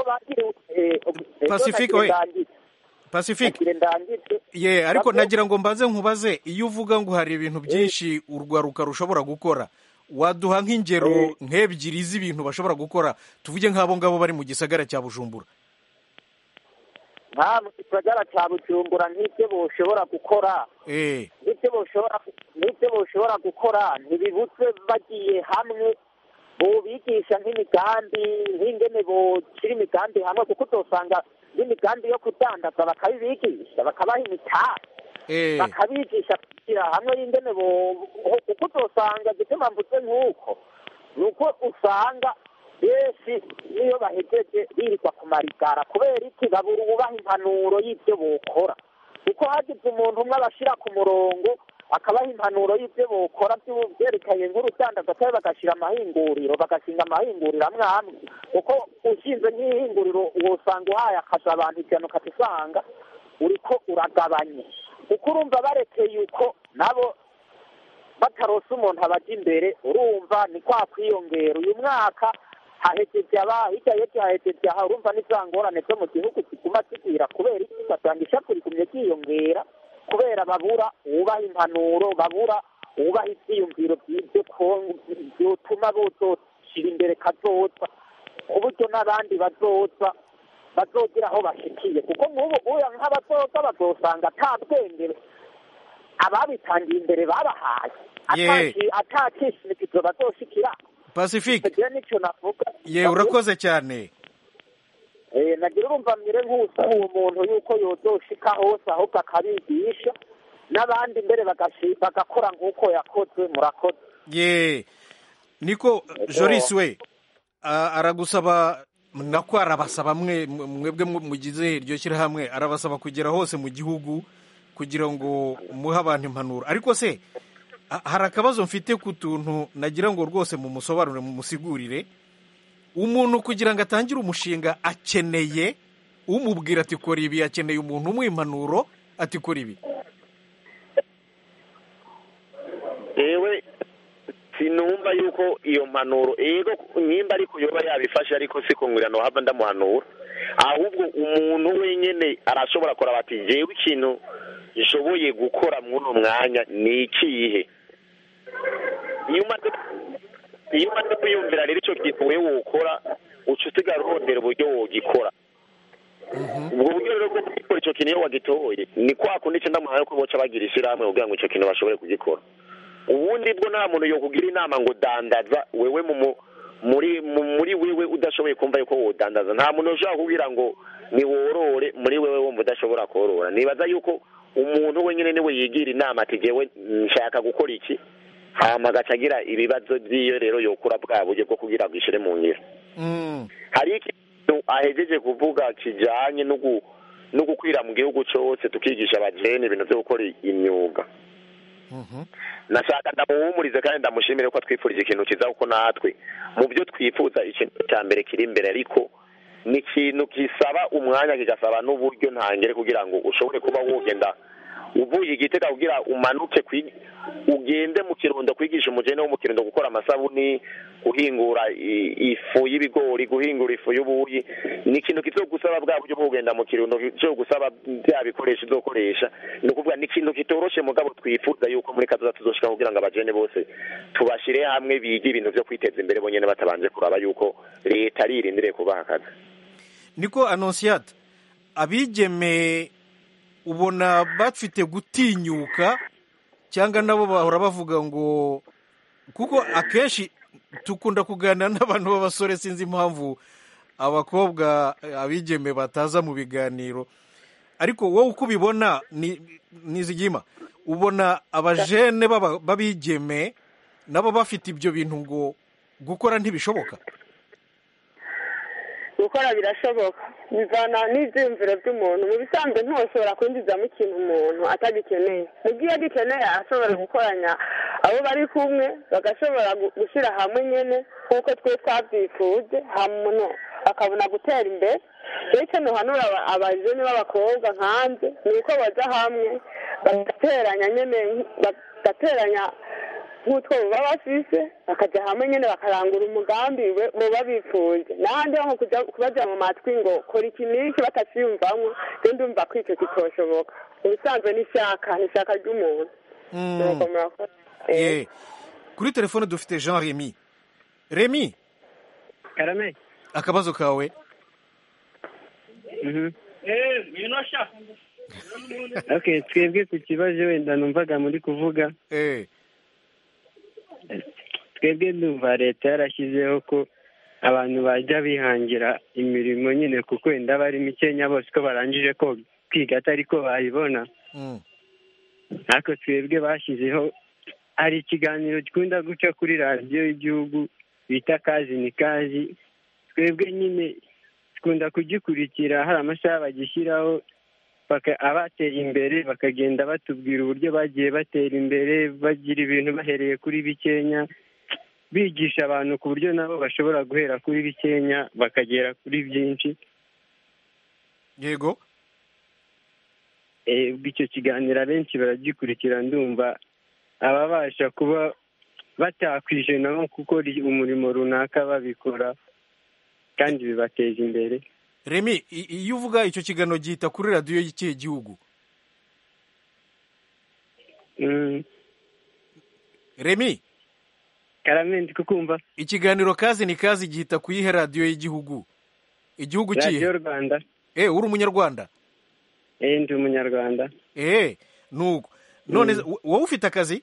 pacifique we pacifique ye ariko nagira ngo mbaze nkubaze iyo uvuga ngo hari ibintu byinshi urwaruka rushobora gukora waduha nk'ingero nk'ebyiri z'ibintu bashobora gukora tuvuge nk'abo ngabo bari mu gisagara cya bujumbura nta mu gisagara cya bujumbura nk'ibyo boshobora gukora n'ibyo boshobora n'ibyo boshobora gukora ntibibutse bagiye hamwe bobigisha nk'imigambi nk'ingene boshyira imigambi hamwe kuko uzosanga n'imigambi yo kudandaza bakabibigisha bakabaha imitari bakabigisha kugira hamwe y'ingene kuko uzosanga gituma mvuze nk'uko ni uko usanga benshi niyo bahejeje birirwa ku marigara kubera iki babura ububaha impanuro y'ibyo bokora kuko hagize umuntu umwe abashyira ku murongo akabaha impanuro y'ibyo bokora byerekanye nk'urudandaza cyangwa bagashyira amahinguriro bagashinga amahinguriro amwe amwe kuko ushinze nk'ihinguriro usanga uhaye akazi abantu ijana ukata usanga uriko uragabanye kuko urumva barekeye uko nabo batarose umuntu abajya imbere urumva ni kwa kwiyongera uyu mwaka hahejeje aba hirya y'ejo hahejeje aha urumva n'iza ngorane zo mu gihugu ziguma zigwira kubera iki ugasanga ishapu rigumye ryiyongera kubera babura uwubaha impanuro babura uwubaha ibyiyumviro by'ibyo byotuma bozoshyira imbere kazoza ku buryo n'abandi bazoza bazogira aho bashikiye kuko nk'ubu uya nk'abazoza bazosanga ata bwenge ababitangiye imbere babahaye atakishimikizo bazoshikira pacifique nicyo navuga ye urakoze cyane nagira urumva mwire nk'usaba uwo muntu yuko yozoshika hose ahubwo akabigisha n'abandi mbere bagakora nk'uko yakoze murakoze ye niko joris we aragusaba nako arabasaba mwebwe mugize iryo shyirahamwe arabasaba kugera hose mu gihugu kugira ngo muhe abantu impanuro ariko se hari akabazo mfite ku tuntu nagira ngo rwose mumusobanurire mumusigurire umuntu kugira ngo atangire umushinga akeneye umubwira ati kora ibi akeneye umuntu umuha impanuro ati kora ibi yewe sinumva yuko iyo mpanuro yego nimba ariko yoba yabifashe ariko si kungurira hava ndamuhanura ahubwo umuntu wenyine arashobora kuraba ati jewe ikintu nshoboye gukora muri uno mwanya ni ikihe iyo umaze kwiyumvira rero icyo kintu wowe wokora uca usigara urondera uburyo wogikora ubwo buryo rero bwo gukora icyo kintu iyo wagitoye ni kwa kundi icyenda muhaye ko boca bagira ishyirahamwe kugira ngo icyo kintu bashobore kugikora ubundi bwo nta muntu yokugira inama ngo dandaza wewe muri muri wewe udashoboye kumva yuko wodandaza nta muntu ushobora kubwira ngo niworore muri wewe wumva udashobora korora nibaza yuko umuntu wenyine niwe yigira inama ati jewe nshaka gukora iki hama agaca agira ibibazo by'iyo rero yokura bwa buryo bwo kugira ngo ishire mu ngiro hari ikintu ahejeje kuvuga kijanye no gukwira mu gihugu cyose tukigisha abajene ibintu byo gukora imyuga nashaka ndamuhumurize kandi ndamushimire ko twifurije ikintu kiza kuko natwe mu byo twifuza ikintu cya mbere kiri imbere ariko ni ikintu gisaba umwanya kigasaba n'uburyo ntangere kugira ngo ushobore kuba wogenda uvuye igitega kugira umanuke kwi- ugende mu kirundo kwigisha umugeni wo mu kirundo gukora amasabuni guhingura i- ifu y'ibigori guhingura ifu y'ubuyi ni ikintu kizogusaba bwa buryo bwo kugenda mu kirundo kizogusaba bya bikoresho uzokoresha ni ukuvuga ni ikintu kitoroshe mugabo twifuza yuko muri kazoza tuzoshika kugira ngo abajene bose tubashire hamwe bige ibintu vyo kwiteza imbere bonyene batabanje kuraba yuko leta aririndiriye kubaha akazi niko anonsiyata abigeme ubona bafite gutinyuka cyangwa nabo bahora bavuga ngo kuko akenshi dukunda kuganira n'abantu b'abasore sinzi impamvu abakobwa eh, abigeme bataza mu biganiro ariko wowe uko ubibona ni nizigima ubona abajene b'aba- b'abigeme nabo bafite ibyo bintu ngo gukora ntibishoboka gukora birashoboka bivana n'ibyiyumviro by'umuntu mu bisanzwe ntushobora kwinjizamo ikintu umuntu atagikeneye mu gihe agikeneye ashobora gukoranya abo bari kumwe bagashobora gu- gushyira hamwe nyine nk'uko twe twabyifuje hama umuntu akabona gutera imbere rero icyo ntuhanura aba- abajene b'abakobwa nkanjye ni uko bajya hamwe bagateranya nyine bagateranya nk'utwo baba bafise bakajya hamwe nyine bakarangura umugambi we- muba bifuje n'ahandi ho nko kujya kubajya mu matwi ngo kora iki n'iki bataciyumvamo rero ndumva ko icyo kitoshoboka mu bisanzwe ni ishyaka ni ishyaka ry'umuntu Mm. Nuko murakoze. Ye. kuri telefone dufite jean remy remy karame akabazo kawe okay twebwe ku kibazo wenda numvaga muri kuvuga twebwe ndumva leta yarashyizeho ko abantu bajya bihangira imirimo nyine kuko wenda bari mikenya bose ko barangije ko kwiga atari ko bayibona Mm. ariko twebwe bashyizeho hari ikiganiro gikunda guca kuri radiyo y'igihugu bita kazi ni kazi twebwe nyine dukunda kugikurikira hari amasaha bagishyiraho baka- abateye imbere bakagenda batubwira uburyo bagiye batera imbere bagira ibintu bahereye kuri bikenya bigisha abantu ku buryo nabo bashobora guhera kuri bikenya bakagera kuri byinshi yego Eh, ubwo icyo kiganiro abenshi baragikurikira ndumva ababasha kuba batakwijena nko gukora umurimo runaka babikora kandi bibateza imbere remy i- iyo uvuga icyo kiganiro gihita kuri radiyo y'ikihe gihugu Mm, remy karamendi kukumva ikiganiro kazi ni kazi gihita ku yihe radiyo y'igihugu igihugu radiyo kihe rwanda eh uri umunyarwanda eh ndi umunyarwanda eh nuko none Mm. wo- wowe ufite akazi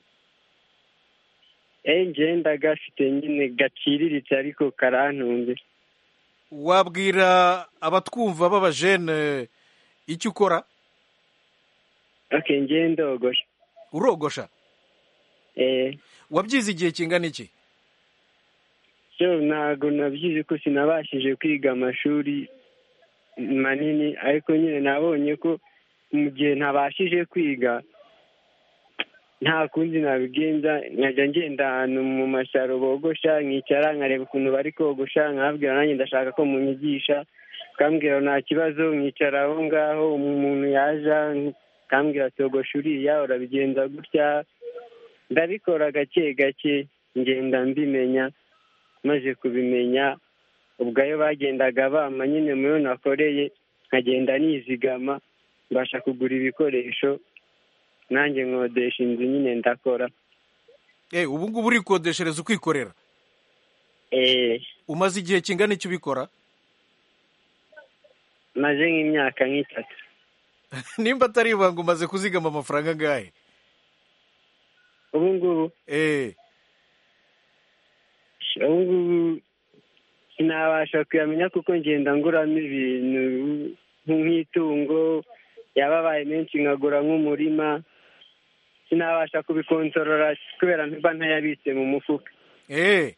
eh ngenda gafite nyine gaciriritse ariko karantunze wabwira abatwumva b'abajene icyo ukora okay ngiye ndogosha urogosha eh wabyize igihe kingana iki so ntago nabyize ko sinabashije kwiga amashuri manini ariko nyine nabonye ko mu gihe ntabashije kwiga nta kundi nabigenza nkajya ngenda ahantu mu masaro bogosha nkicara nkareba ukuntu bari kogosha nkababwira nanjye ndashaka ko munyigisha ukambwira nta kibazo nkicara aho ngaho umuntu yaja ukambwira togosha uriya urabigenza gutya ndabikora gake gake ngenda mbimenya maze kubimenya ubwo ayo bagendaga bampa nyine muyo nakoreye nkagenda nizigama mbasha kugura ibikoresho nanjye nkodesha inzu nyine ndakora eh ubu ngubu urikodeshereza ukikorera eh umaze igihe kingana icyo ubikora maze nk'imyaka nk'itatu nimba atari ibanga umaze kuzigama amafaranga angahe ubu ngubu eh ubu ngubu sinabasha kuyamenya kuko ngenda nguramo ibintu nk'itungo yaba abaye menshi nkagura nk'umurima sinabasha kubikontorora kubera mba ntayabitse mu mufuka eh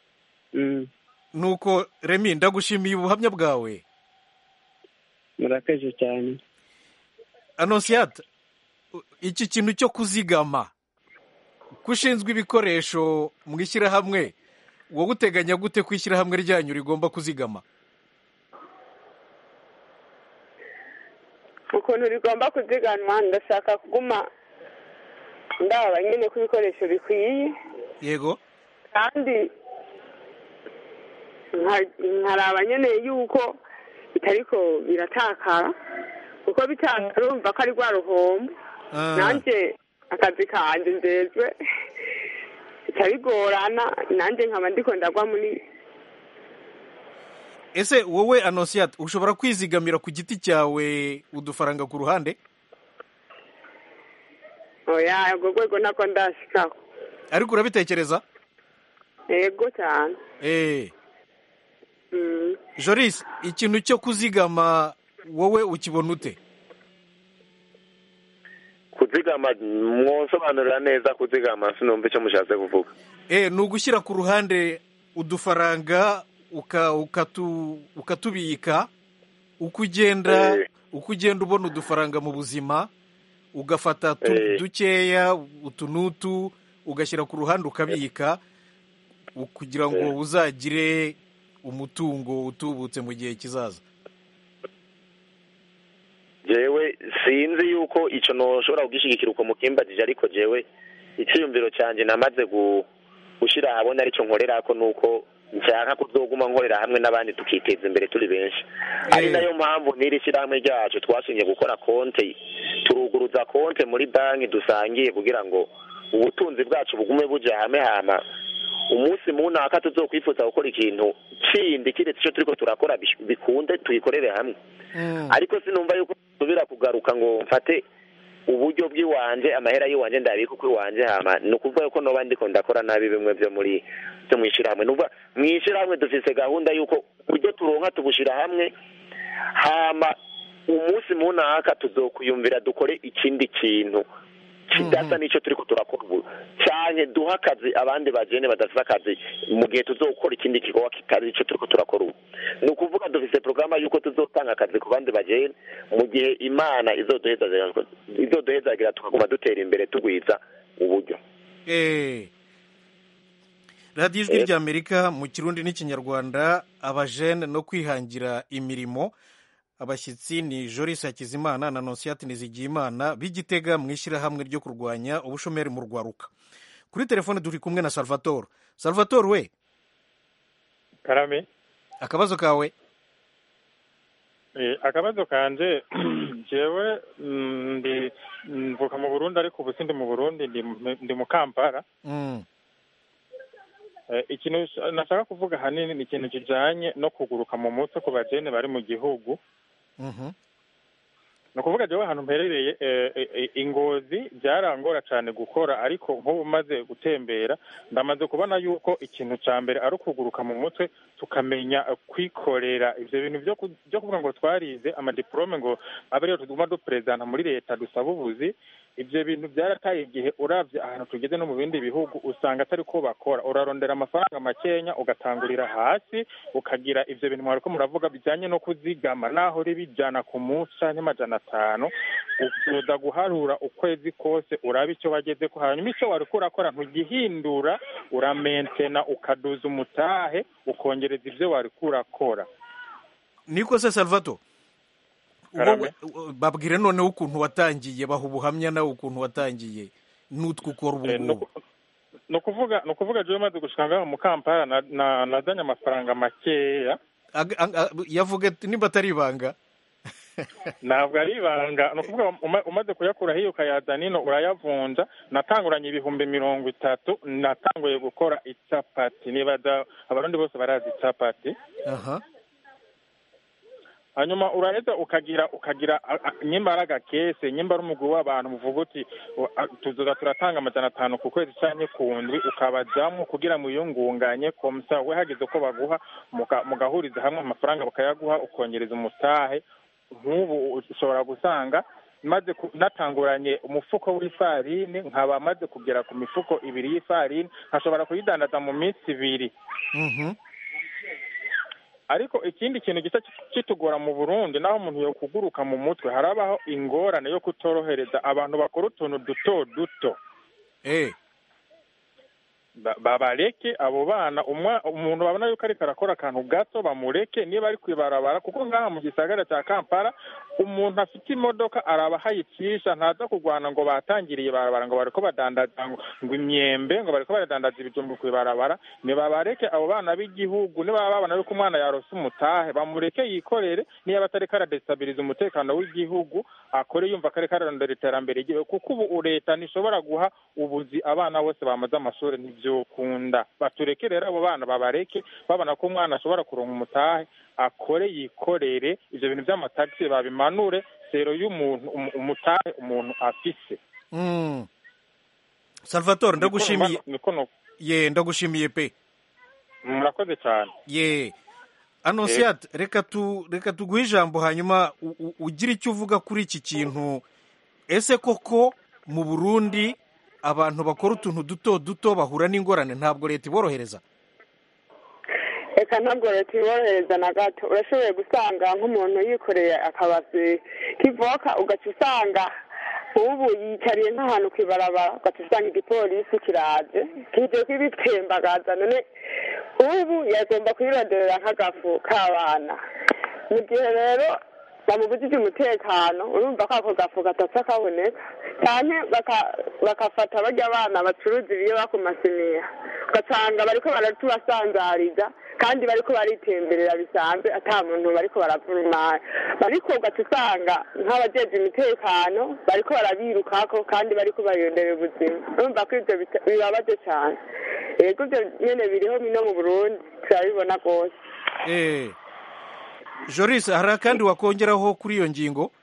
nuko remi ndagushimiye ubuhamya bwawe murakoze cyane anonsiyata iki kintu cyo kuzigama ko ushinzwe ibikoresho mu ishyirahamwe wowe uteganya gute ko ishyirahamwe ryanyu rigomba kuzigama ukuntu rigomba kuziganwa ndashaka kuguma ndaba nyine ko ibikoresho bikwiye yego kandi nka- nkaraba nyine yuko bitariko biratakara kuko bitakara urumva ko ari rwa ruhombo Ah. nanjye akazi kanje njejwe bica bigorana nanjye nkaba ndiko ndagwa muri ese wowe anonsiyate ushobora kwizigamira ku giti cyawe udufaranga ku ruhande oya urwo rwego nako ndashikaho ariko urabitekereza yego cyane eh Mm. joris ikintu cyo kuzigama wowe ukibona ute kuzigama mwosobanurira neza kuzigama sinumva icyo mushatse kuvuga eh ni ugushyira ku ruhande udufaranga uka- ukatu- ukatubika uko ugenda Eh. uko ugenda ubona udufaranga mu buzima ugafata tu- Eh. dukeya utu n'utu ugashyira ku ruhande ukabika u- kugira ngo Eh. uzagire umutungo utubutse mu gihe kizaza jewe sinzi yuko ico noshobora kugishyigikira uko mukimbajije ariko jewe icyiyumviro cyanjye namaze gu- gushyira ahabona aricyo nkorerako nuko nshaka kuzoguma nkorera hamwe n'abandi tukiteza imbere turi benshi ari nayo mpamvu n'iri shyirahamwe ryacu twashingiye gukora konte turuguruza konte muri banki dusangiye kugira ngo ubutunzi bwacu bugume buja hamwe hama umunsi munaka tuzokwifuza gukora ikintu kindi kiretse icyo turiko turakora bish- bikunde tuyikorere hamwe ariko sinumva yuko nsubira kugaruka ngo mfate uburyo bw'iwanje amahera y'iwanje ndabika uko iwanje hama ni ukuvuga yuko noba ndiko ndakora nabi bimwe byo muri byo mu ishyirahamwe nuvuga mu ishyirahamwe dufise gahunda yuko uburyo turonka tubushira hamwe hama umunsi munaka tuzokwiyumvira dukore ikindi kintu kidasa n'icyo turiko turakora ubu cyane duha akazi abandi bajene badafite akazi mu gihe tuzokora ikindi gikorwa kitari icyo turiko turakora ubu ni ukuvuga dufise porogaramu y'uko tuzotanga akazi ku bandi bajene mu gihe imana izoduhezagira izoduhezagira tukaguma dutera imbere tugwiza uburyo Eh. radiyo ijwi ry'amerika mu kirundi n'ikinyarwanda abajene no kwihangira imirimo abashyitsi ni joris hakizimana na nonsiyati nizigiyimana b'igitega mu ishyirahamwe ryo kurwanya ubushomeri mu rwaruka kuri telefone turi kumwe na salvatore salvatore we karame akabazo kawe Eh, akabazo kanje jewe mm, ndi mvuka mu burundi ariko ubu sindi mu burundi ndi mu- ndi mu kampala Mm. Eh, ikintu sh- nashaka kuvuga hanini ni ikintu kijanye no kuguruka mu mutwe ku bajene bari mu gihugu Mhm. ni ukuvuga jewe ahantu mperereye eh, eh, eh, ingozi byarangora cyane gukora ariko nk'ubu maze gutembera ndamaze kubona yuko ikintu cya mbere ari ukuguruka mu mutwe tukamenya eh, kwikorera ibyo bintu byo ku- byo kuvuga ngo twarize amadiporome ngo abe ariyo tuguma duperezanta muri leta dusaba ubuzi ibyo bintu byarataye igihe uravye ahantu tugeze no mu bindi bihugu usanga atari ko bakora urarondera amafaranga makenya ugatangurira hasi ukagira ivyo bintu mwariko muravuga bijanye no kuzigama naho uri bijana ku munsi canke amajana atanu uza guharura ukwezi kose uraba icyo wagezeko hanyuma icyo wariko urakora ntugihindura uramentena ukaduza umutahe ukongereza ivyo wariko urakora niko se salvato Karame. wowe babwire noneho ukuntu watangiye baha ubuhamya nawe ukuntu watangiye n'utwo ukora ubu Eh, no ngubu ni ukuvuga ni ukuvuga jewe maze gushika ngaho mu kampala na- na- nazanye amafaranga makeya Ag- ag- ag- yavuga ati nimba atari ibanga ntabwo ari ibanga ni ukuvuga uma- umaze kuyakura hiyo ukayazana ino urayavunja natanguranye ibihumbi mirongo itatu natanguye gukora icapati nibaza abarundi bose barazi icapati aha hanyuma uraheza ukagira ukagira a- a- nyimba ari agakese nyimba ari umugwi w'abantu muvuga uti u- a- tuzoza turatanga amajana atanu ku kwezi canke ku ndwi ukabajamwo kugira mwiyungunganye komsa we hagize ko baguha muga- mugahuriza hamwe amafaranga bakayaguha ukongereza umutahe nk'ubu ushobora gusanga maze ku- natanguranye umufuko w'ifarini nkaba maze kugera ku mifuko ibiri y'ifarini nkashobora kuyidandaza mu minsi ibiri Mhm. ariko ikindi kintu gisa kitugora mu burundi naho umuntu yokuguruka mu mutwe harabaho ingorane yo kutorohereza abantu bakora utuntu duto duto eh babareke abo bana umuntu babona yuko ariko arakora akantu gato bamureke niba ari kwibarabara kuko ngaha mu gisagara cya kampala umuntu afite imodoka araba ahayicisha ntaza kurwana ngo batangiriye ibarabara ngo bariko badandaza ngo imyembe ngo bariko baradandaza ibijumbu ku ibarabara nibabareke abo bana b'igihugu niba babona yuko umwana yarose umutahe bamureke yikorere niba atariko aradesitabiliza umutekano w'igihugu akore yumva ko ariko ararondera iterambere ry'igihugu kuko ubu leta ntishobora guha ubuzi abana bose bamaze amashuri ntibyokunda batureke rero abo bana babareke babona ko umwana ashobora kuronka umutahe akore yikorere ibyo bintu by'amatagisi babimanure sero y'umuntu umutahe umuntu afise salvatore ndagushimiye ye ndagushimiye pe murakoze cyane ye anonsiyate reka tu reka tuguhe ijambo hanyuma ugire icyo uvuga kuri iki kintu ese koko mu burundi abantu bakora utuntu duto duto bahura n'ingorane ntabwo leta iborohereza reka ntabwo leta iborohereza na gato urashoboye gusanga nk'umuntu yikoreye akabasi k'ivoka ugaca usanga nk'ubu yicariye nk'ahantu ku ibarabara ugaca usanga igipolisi kiraje kije kwibitembagaza none ubu yagomba kuyironderera nk'agafu k'abana mu gihe rero bamubujije umutekano urumva ko ako gafu gatapfa kaboneka cyane bakafata bajya abana bacuruza ibiyoba ku masiniya ugasanga bariko baratubasanzariza kandi bariko baritemberera bisanzwe ata muntu bariko baravurumana ariko ugaca usanga nk'abajeje umutekano bariko barabirukako kandi bariko bariyonderera ubuzima urumva ko ivyo bibabaje cyane yego ivyo nyene biriho no mu burundi turabibona rwose joris hari akandi wakongeraho kuri iyo ngingo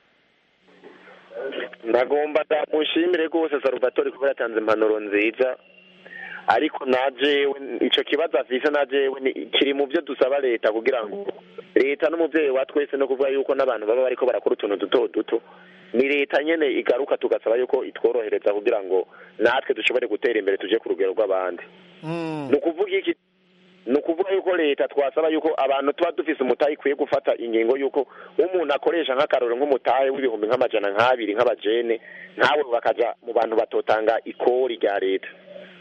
ndagomba ndamushimire rwose salvatore kuba yatanze impanuro nziza ariko najewe icyo kibazo afise najewe kiri mu byo dusaba leta kugira ngo leta n'umubyeyi wa twese no kuvuga yuko n'abantu baba bariko barakora utuntu duto duto ni leta nyene igaruka tugasaba yuko itworohereza kugira ngo natwe dushobore gutera imbere tuje ku rugero rw'abandi ni ukuvuga iki ni ukuvuga yuko leta twasaba yuko abantu tuba dufise umutahe ikwiye gufata ingingo yuko umuntu akoresha nk'akaroro nk'umutahe w'ibihumbi nk'amajana nk'abiri nk'abajene ntawe bakaja mu bantu batotanga ikori rya leta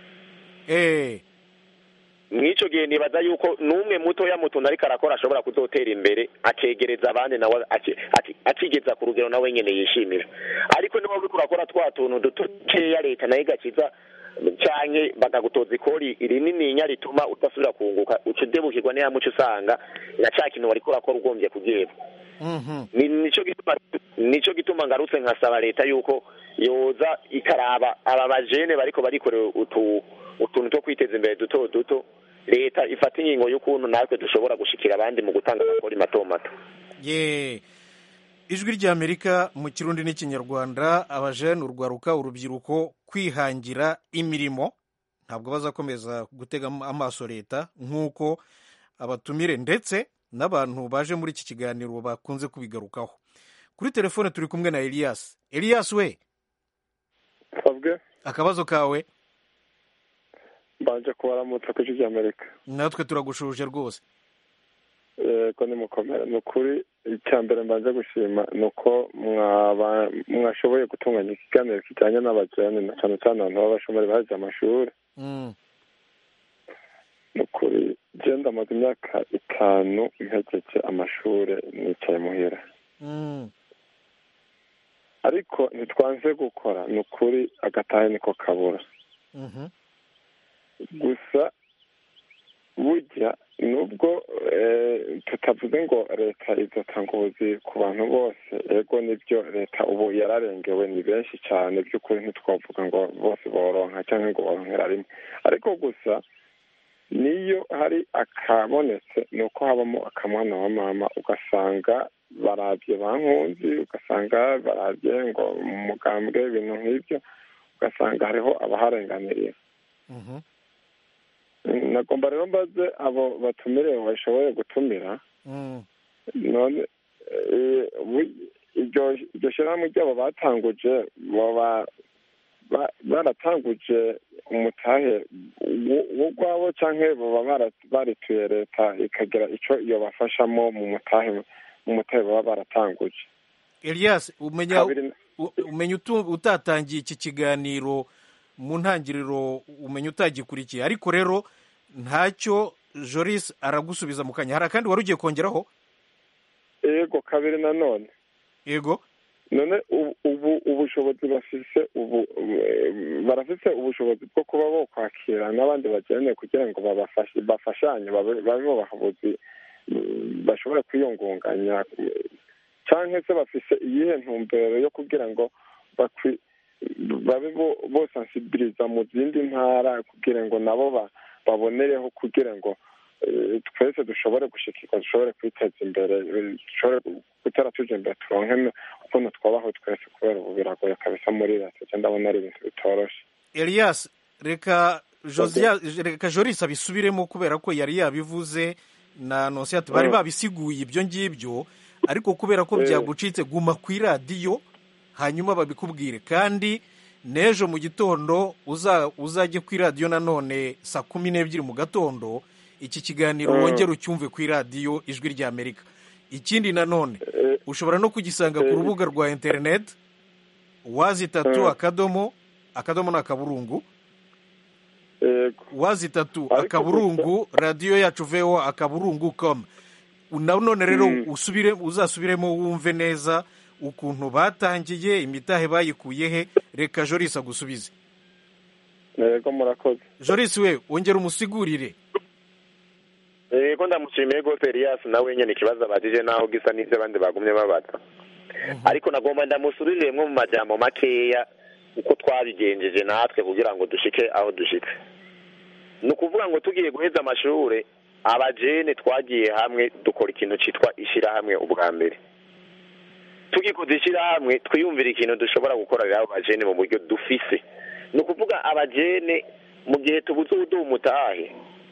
mw'ico gihe nibaza yuko n'umwe mutoya mu tuntu ariko arakora ashobora kuzotera imbere akegereza abandi nawe akigeza ku rugero nawe nyene yishimira ariko niba uriko urakora twa tuntu dutokeya leta nayo igakiza canke bakagutoza ikori rinininya rituma udasubira kunguka uca udebukirwa niya muco usanga na ca kintu wariko urakora ugombye kugiheba nico gituma nico gituma ngarutse nkasaba leta yuko yoza ikaraba aba bajene bariko barikorera utu utuntu two kwiteza imbere duto duto leta ifata ingingo y'ukuntu natwe dushobora gushikira abandi mu gutanga amakori mato mato ye ijwi ry'amerika mu kirundi n'ikinyarwanda abajene urwaruka urubyiruko kwihangira imirimo ntabwo bazakomeza gutega amaso leta nk'uko abatumire ndetse n'abantu baje muri iki kiganiro bakunze kubigarukaho kuri telefone turi kumwe na elias elias we akabazo kawe mbanje kubaramutsa ku ijwi ry'amerika natwe turagushuje rwose yego ni mukomere ni ukuri icya mbere mbanje gushima ni uko mwashoboye gutunganya ikiganiro kijyanye n'abajene na cyane cyane abantu b'abashomeri baje amashuri ni ukuri genda amaze imyaka itanu mpejeje amashuri nicaye muhira ariko ntitwanze gukora ni ukuri agatahe niko kabura gusa burya nubwo tutavuze ngo leta izatanga ubuzi ku bantu bose ego nibyo leta ubu yararengewe ni benshi cyane by'ukuri ntitwavuga ngo bose boronka cyangwa ngo boronkera rimwe ariko gusa niyo hari akabonetse ni uko habamo akamwana wa mama ugasanga barabye bankunzi ugasanga barabye ngo mu mugambwe ibintu nk'ibyo ugasanga hariho abaharenganirira nagomba rero mbaze abo batumire bashoboye gutumira none iryo shyirahamwe ryabo batanguje baba baratanguje umutahe w'urwabo cyangwa baba barituye leta ikagira icyo iyo bafashamo mu mutahe mu mutahe baba baratanguje elias umenya utatangiye iki kiganiro mu ntangiriro umenya utagikurikiye ariko rero ntacyo joris aragusubiza mu kanya hari akandi wari ugiye kongeraho yego kabiri nanone yego none ubu ubushobozi bafise ubu barafise ubushobozi bwo kuba bo kwakira n'abandi bakeneye kugira ngo bafashanye babe babahobozi bashobora kwiyungunganya cyangwa se bafise iyihe ntumbero yo kugira ngo babe bosansibiliza mu zindi ntara kugira ngo nabo babonereho kugira ngo twese dushobore gushikirwa dushobore kwiteza imbere dushobore gutera tuje imbere turonke ukuntu twabaho twese kubera ubu biragoye kabisa muri leta cyangwa ndabona ari ibintu bitoroshe elias reka reka joris abisubiremo kubera ko yari yabivuze na nonsiyati bari babisiguye ibyo ngibyo ariko kubera ko byagucitse guma ku iradiyo hanyuma babikubwire kandi n'ejo mu gitondo uzajye ku iradiyo nanone saa kumi n'ebyiri mu gatondo iki kiganiro wongere ucyumve ku iradiyo ijwi ry'amerika ikindi nanone ushobora no kugisanga ku rubuga rwa interineti wazi itatu akadomo akadomo ni akaburungu wazi itatu akaburungu radiyo yacu veho akaburungu komu nanone rero usubire uzasubiremo wumve neza ukuntu batangiye imitahe bayikuye he reka jorisi agusubize yego murakoze jorisi we wongera umusigurire yego ndamushimiye rwose Elias nawe nyine ikibazo abajije naho gisa n'ibyo abandi bagumye babaza ariko nagomba ndamusubiriremo mu majambo makeya uko twabigenjeje natwe kugira ngo dushike aho dushitse ni ukuvuga ngo tugiye guheza amashuri abajene twagiye hamwe dukora ikintu cyitwa ishyirahamwe ubwa mbere tugikoze ishyirahamwe twiyumvira ikintu dushobora gukorera abo bajene mu buryo dufise ni ukuvuga abajene mu gihe tubuze ubuduha umutahe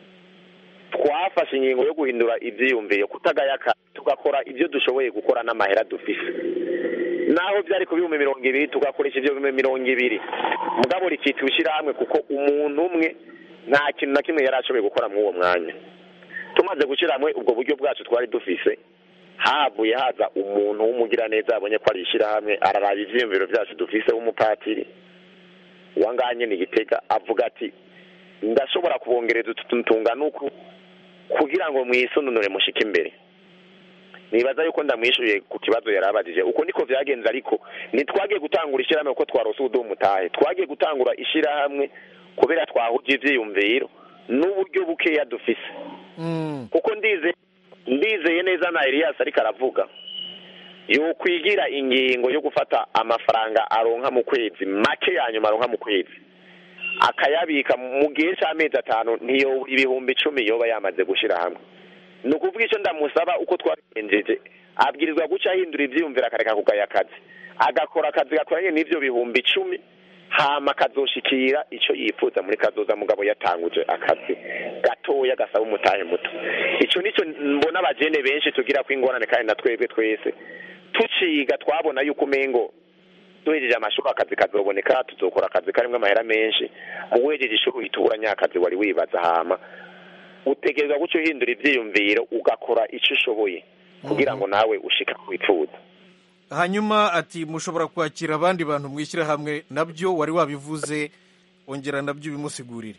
twafashe ingingo yo guhindura ibyiyumviro kutagayaka tugakora ibyo dushoboye gukora n'amahera dufise naho byari ku bihumbi mirongo ibiri tugakoresha ibyo bihumbi mirongo ibiri mugabo rikitwa ishyirahamwe kuko umuntu umwe nta kintu na kimwe yari ashoboye gukora muri uwo mwanya tumaze gushyira hamwe ubwo buryo bwacu twari dufise havuye haza umuntu w'umugiraneza yabonye ko ari ishyirahamwe araraba ibyiyumviro byacu dufise w'umupatiri wanganye ni gitega avuga ati ndashobora kubongereza utu tungana uku kugira ngo mwisununure mushike imbere nibaza yuko ndamwishyuye ku kibazo yari abajije uko niko byagenze ariko ntitwagiye gutangura ishyirahamwe kuko twarose ubuduha umutahe twagiye gutangura ishyirahamwe kubera twahuje ibyiyumviro n'uburyo bukeya dufise kuko ndize ndizeye neza na Elias ariko aravuga yokwigira ingingo yo gufata amafaranga aronka mu kwezi make ya nyuma aronka mu kwezi akayabika mu gihe cy'amezi atanu ntiyobura ibihumbi icumi yoba yamaze gushyira hamwe ni ukuvuga icyo ndamusaba uko twabigenjeje abwirizwa guca ahindura ibyiyumviro akareka kugaya akazi agakora akazi gakoranye n'ibyo bihumbi icumi hama akazoshikira icyo yifuza muri kazoza mugabo yatanguje akazi gatoya gasaba umutahe muto icyo nicyo mbona abajene benshi tugira ko ingorane kandi na twebwe twese tuciga twabona yuko umengo duhejeje amashuri akazi kazoboneka tuzokora akazi karimo amahera menshi uwejeje ishuri uhita ubura nyakazi wari wibaza hama utegerezwa guca uhindura ibyiyumviro ugakora icyo ushoboye kugira ngo nawe ushika wifuza hanyuma ati mushobora kwakira abandi bantu mwishyira hamwe nabyo wari wabivuze ongera nabyo ubimusigurire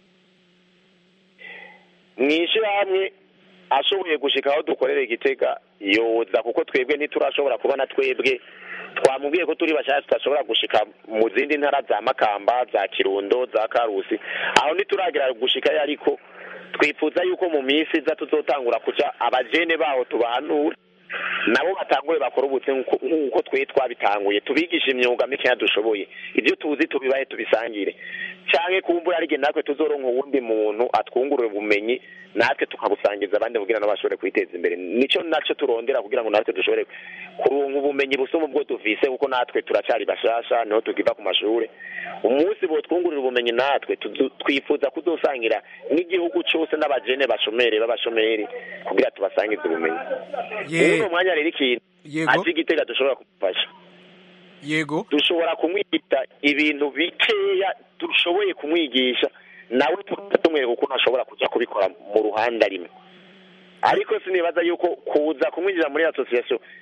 mu ishyirahamwe ashoboye gushika aho dukorera igitega yoza kuko twebwe ntiturashobora kubona twebwe twamubwiye ko turi bashyashya tudashobora gushika mu zindi ntara za makamba za kirundo za karusi aho ntituragera gushikayo ariko twifuza yuko mu minsi iza tuzotangura kuja abajene baho tubahanura nabo batangure bakora ubutse nk'uko twe twabitanguye tubigisha imyuga mikeya dushoboye ibyo tuzi tubibahe tubisangire cyangwa kumbura ari natwe tuzoronka uwundi muntu atwungurira ubumenyi natwe tukabusangiza abandi kugira ngo bashobore kwiteza imbere nicyo nacyo turondera kugira ngo natwe dushobore kuronka ubumenyi busuma ubwo duvise kuko natwe turacyari bashasha niho tukiva ku mashuri umunsi bo twungurira ubumenyi natwe twifuza kuzosangira n'igihugu cyose n'abajene bashomeri b'abashomeri kugira tubasangize ubumenyi muri uwo mwanya rero ikintu azi igitega dushobora kumufasha yego dushobora kumwigisha ibintu bikeya dushoboye kumwigisha nawe tumwereka ukuntu ashobora kujya kubikora mu ruhande arimo ariko sinibaza yuko kuza kumwinjira muri asosiyasiyo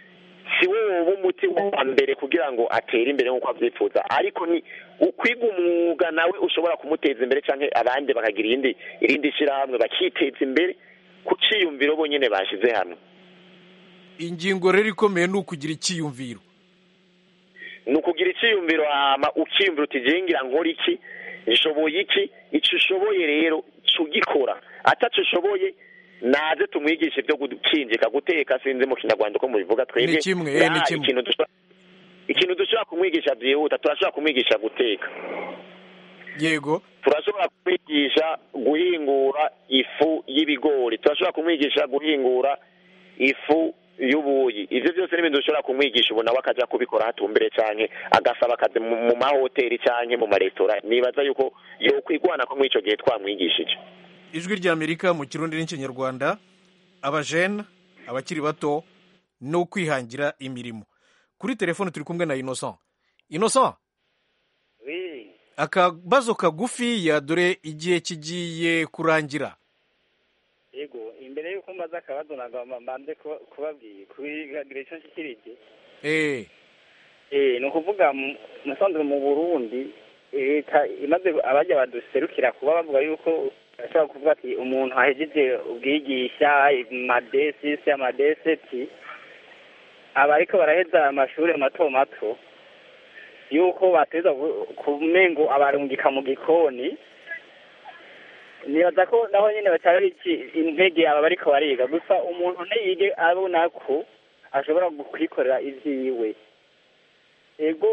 si wo woba umuti wa mbere kugira ngo atere imbere nk'uko abyifuza ariko ni ukwiga umwuga nawe ushobora kumuteza imbere cyangwa abandi bakagira irindi irindi shyirahamwe bakiteza imbere ku cyiyumviro bonyine bashyize hamwe ingingo rero ikomeye ni ukugira icyiyumviro ni ukugira icyiyumviro hama ukiyumvira uti ngira nkora iki nshoboye iki icyo ushoboye rero ugikora atacyo ushoboye naze tumwigishe ibyo gukinjika guteka sinzi mu kinyarwanda uko mubivuga twebwe ni kimwe eh, ni kimwe ikintu dushobora ikintu dushobora kumwigisha byihuta turashobora kumwigisha guteka yego turashobora kumwigisha guhingura ifu y'ibigori turashobora kumwigisha guhingura ifu y'ubuyi ibyo byose ni ibintu dushobora kumwigisha ubu nawe akajya kubikora hatumbere cyane agasaba akazi mu mahoteli cyangwa mu maresitora nibaza yuko yokwigwana ko muri icyo gihe twamwigishije ijwi ry'amerika mu kirundi n'ikinyarwanda abajene abakiri bato no kwihangira imirimo kuri telefone turi kumwe na innocent innocent akabazo kagufiya dore igihe kigiye kurangira yego imbere y'uko mbaza akabazo ntabwo mbanze kubabwira kubigira icyo nshyikirije eee ni ukuvuga musanzwe mu burundi leta imaze abajya baduserukira kuba bavuga yuko bashobora kuvuga ati umuntu ahejeje ubwigisha amadesisi amadeseti aba ariko baraheza amashuri mato mato yuko bateza kumengo abarungika mu gikoni nibaza ko naho nyine bacyari intege aba bariko bariga gusa umuntu ntiyige abona ko ashobora kwikorera ivyiwe ego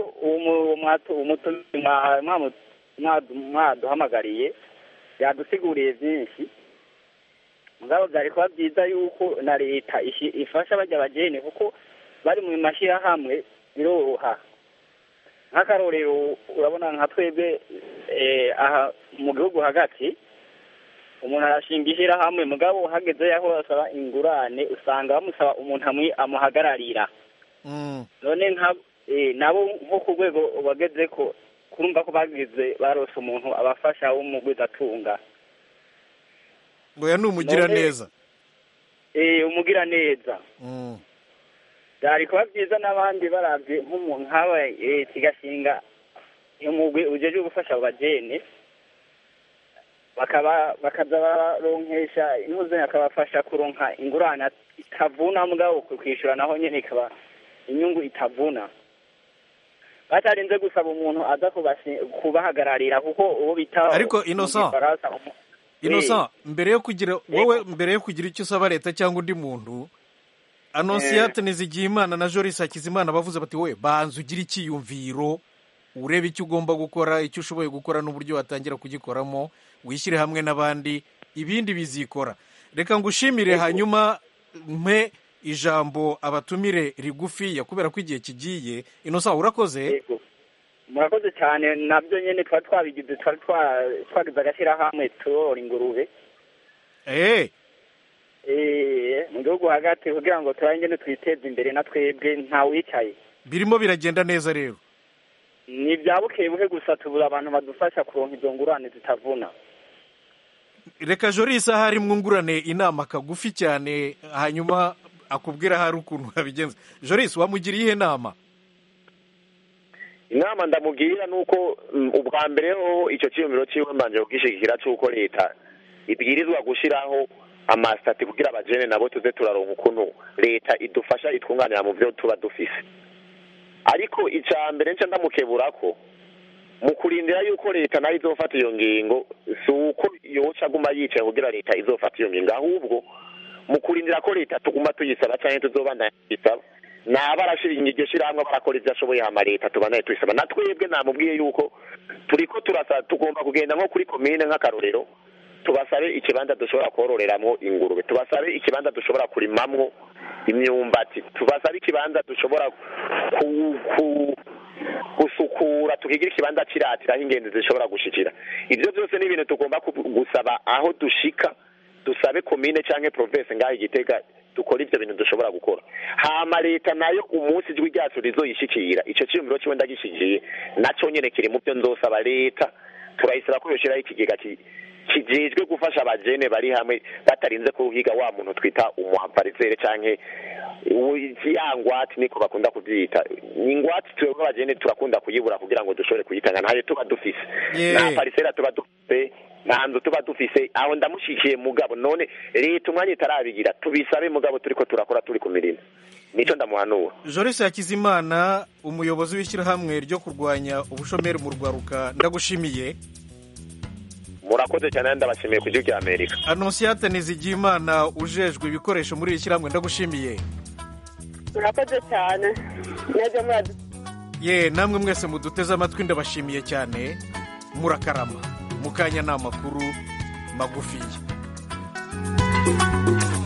mwaduhamagariye yadusiguriye byinshi mugabo byari kuba byiza yuko na leta ifasha bajya abageni kuko bari mu mashyirahamwe biroroha nk'akarorero urabona nka twebwe aha mu gihugu hagati umuntu arashinga ishyirahamwe mugabo hageze yaho basaba ingurane usanga bamusaba umuntu amuhagararira none nabo nko ku rwego bageze ko kurumva ko bagize barose umuntu abafasha w'umugwizatunga ngo ni umugira neza eh umugira neza byari kuba byiza n'abandi barabye nk'umuntu nk'aba leta igashinga umugwi ujeje gufasha abo bajene bakaba bakaza baronkesha intuzanyo akabafasha kuronka ingurane itavuna mugabo kwishyura naho nyine ikaba inyungu itavuna batarinze gusaba umuntu aza kubahagararira kuko uwo bita ariko innocent innocent mbere yo kugira wowe mbere yo kugira icyo usaba leta cyangwa undi muntu anonsiyate nizigiyimana na joris hakizimana bavuze bati wowe banza ugire icyiyumviro urebe icyo ugomba gukora icyo ushoboye gukora n'uburyo watangira kugikoramo wishyire hamwe n'abandi ibindi bizikora reka ngushimire hanyuma mpe ijambo abatumire rigufiya kubera ko igihe kigiye inosa urakoze murakoze cyane nabyo nyine twari twabigize twari twagize agashyirahamwe turora ingurube eee mu gihugu hagati kugira ngo turangire twiteze imbere na twebwe ntawicaye birimo biragenda neza rero ni ibya buke buke gusa tubura abantu badufasha kuronka izo ngurane zitavuna reka jorisi ahari mwungurane inama kagufi cyane hanyuma akubwira hari ukuntu wabigenza jorisi wamugiriye ihe nama inama ndamubwira ni uko ubwa mbere ho icyo cyiyumviro cyiwe mbanje kubwishyigikira cy'uko leta ibwirizwa gushyiraho amasitati kugira abajene nabo tuze turaronka ukuntu leta idufasha itwunganira mu byo tuba dufise ariko icya mbere nca ndamukebura ko mu kurindira yuko leta nayo izofata iyo ngingo si uko yoca aguma yicaye kugira leta izofata iyo ngingo ahubwo mu kurindira ko leta tuguma tuyisaba cyangwa tuzobandanya tuyisaba naba arashinga iryo shyirahamwe barakora ibyo ashoboye hama leta tubandanye tuyisaba na twebwe namubwiye yuko turi ko turasa tugomba kugenda nko kuri komine nk'akarorero tubasabe ikibanza dushobora kororeramo ingurube tubasabe ikibanza dushobora kurimamwo imyumbati tubasabe ikibanza dushobora gusukura tukigira ikibanza kiratira aho ingenzi zishobora gushikira ibyo byose ni ibintu tugomba gusaba aho dushika dusabe komine cyangwa province ngaho igitega dukora ibyo bintu dushobora gukora hama leta nayo umunsi ijwi ryacu rizoyishikira icyo cyiyumviro kiwe ndagishigiye nacyo nyine kiri mu byo nzosaba leta turayisaba ko yoshyiraho ikigega kijejwe gufasha abajene bari hamwe batarinze kuhiga wa muntu twita umuhavarizere canke ya ngwati niko bakunda kuvyita ingwati twebwe abajene turakunda kuyibura kugira ngo dushobore kuyitanga ntayo tuba dufise nta parisera tuba dufise nta nzu tuba dufise aho ndamushikiye mugabo none leta umwanya itarabigira tubisabe mugabo turiko turakora turi ku mirimo nico ndamuhanura Joris Hakizimana umuyobozi w'ishyirahamwe ryo kurwanya ubushomeri mu rwaruka ndagushimiye murakoze cyane ndabashimiye ku gihugu cy'amerika Anonsiyate Nizigiyimana ujejwe ibikoresho muri iri shyirahamwe ndagushimiye murakoze cyane mwebwe muradu ye namwe mwese muduteze amatwi ndabashimiye cyane murakarama mukanya ni amakuru magufiya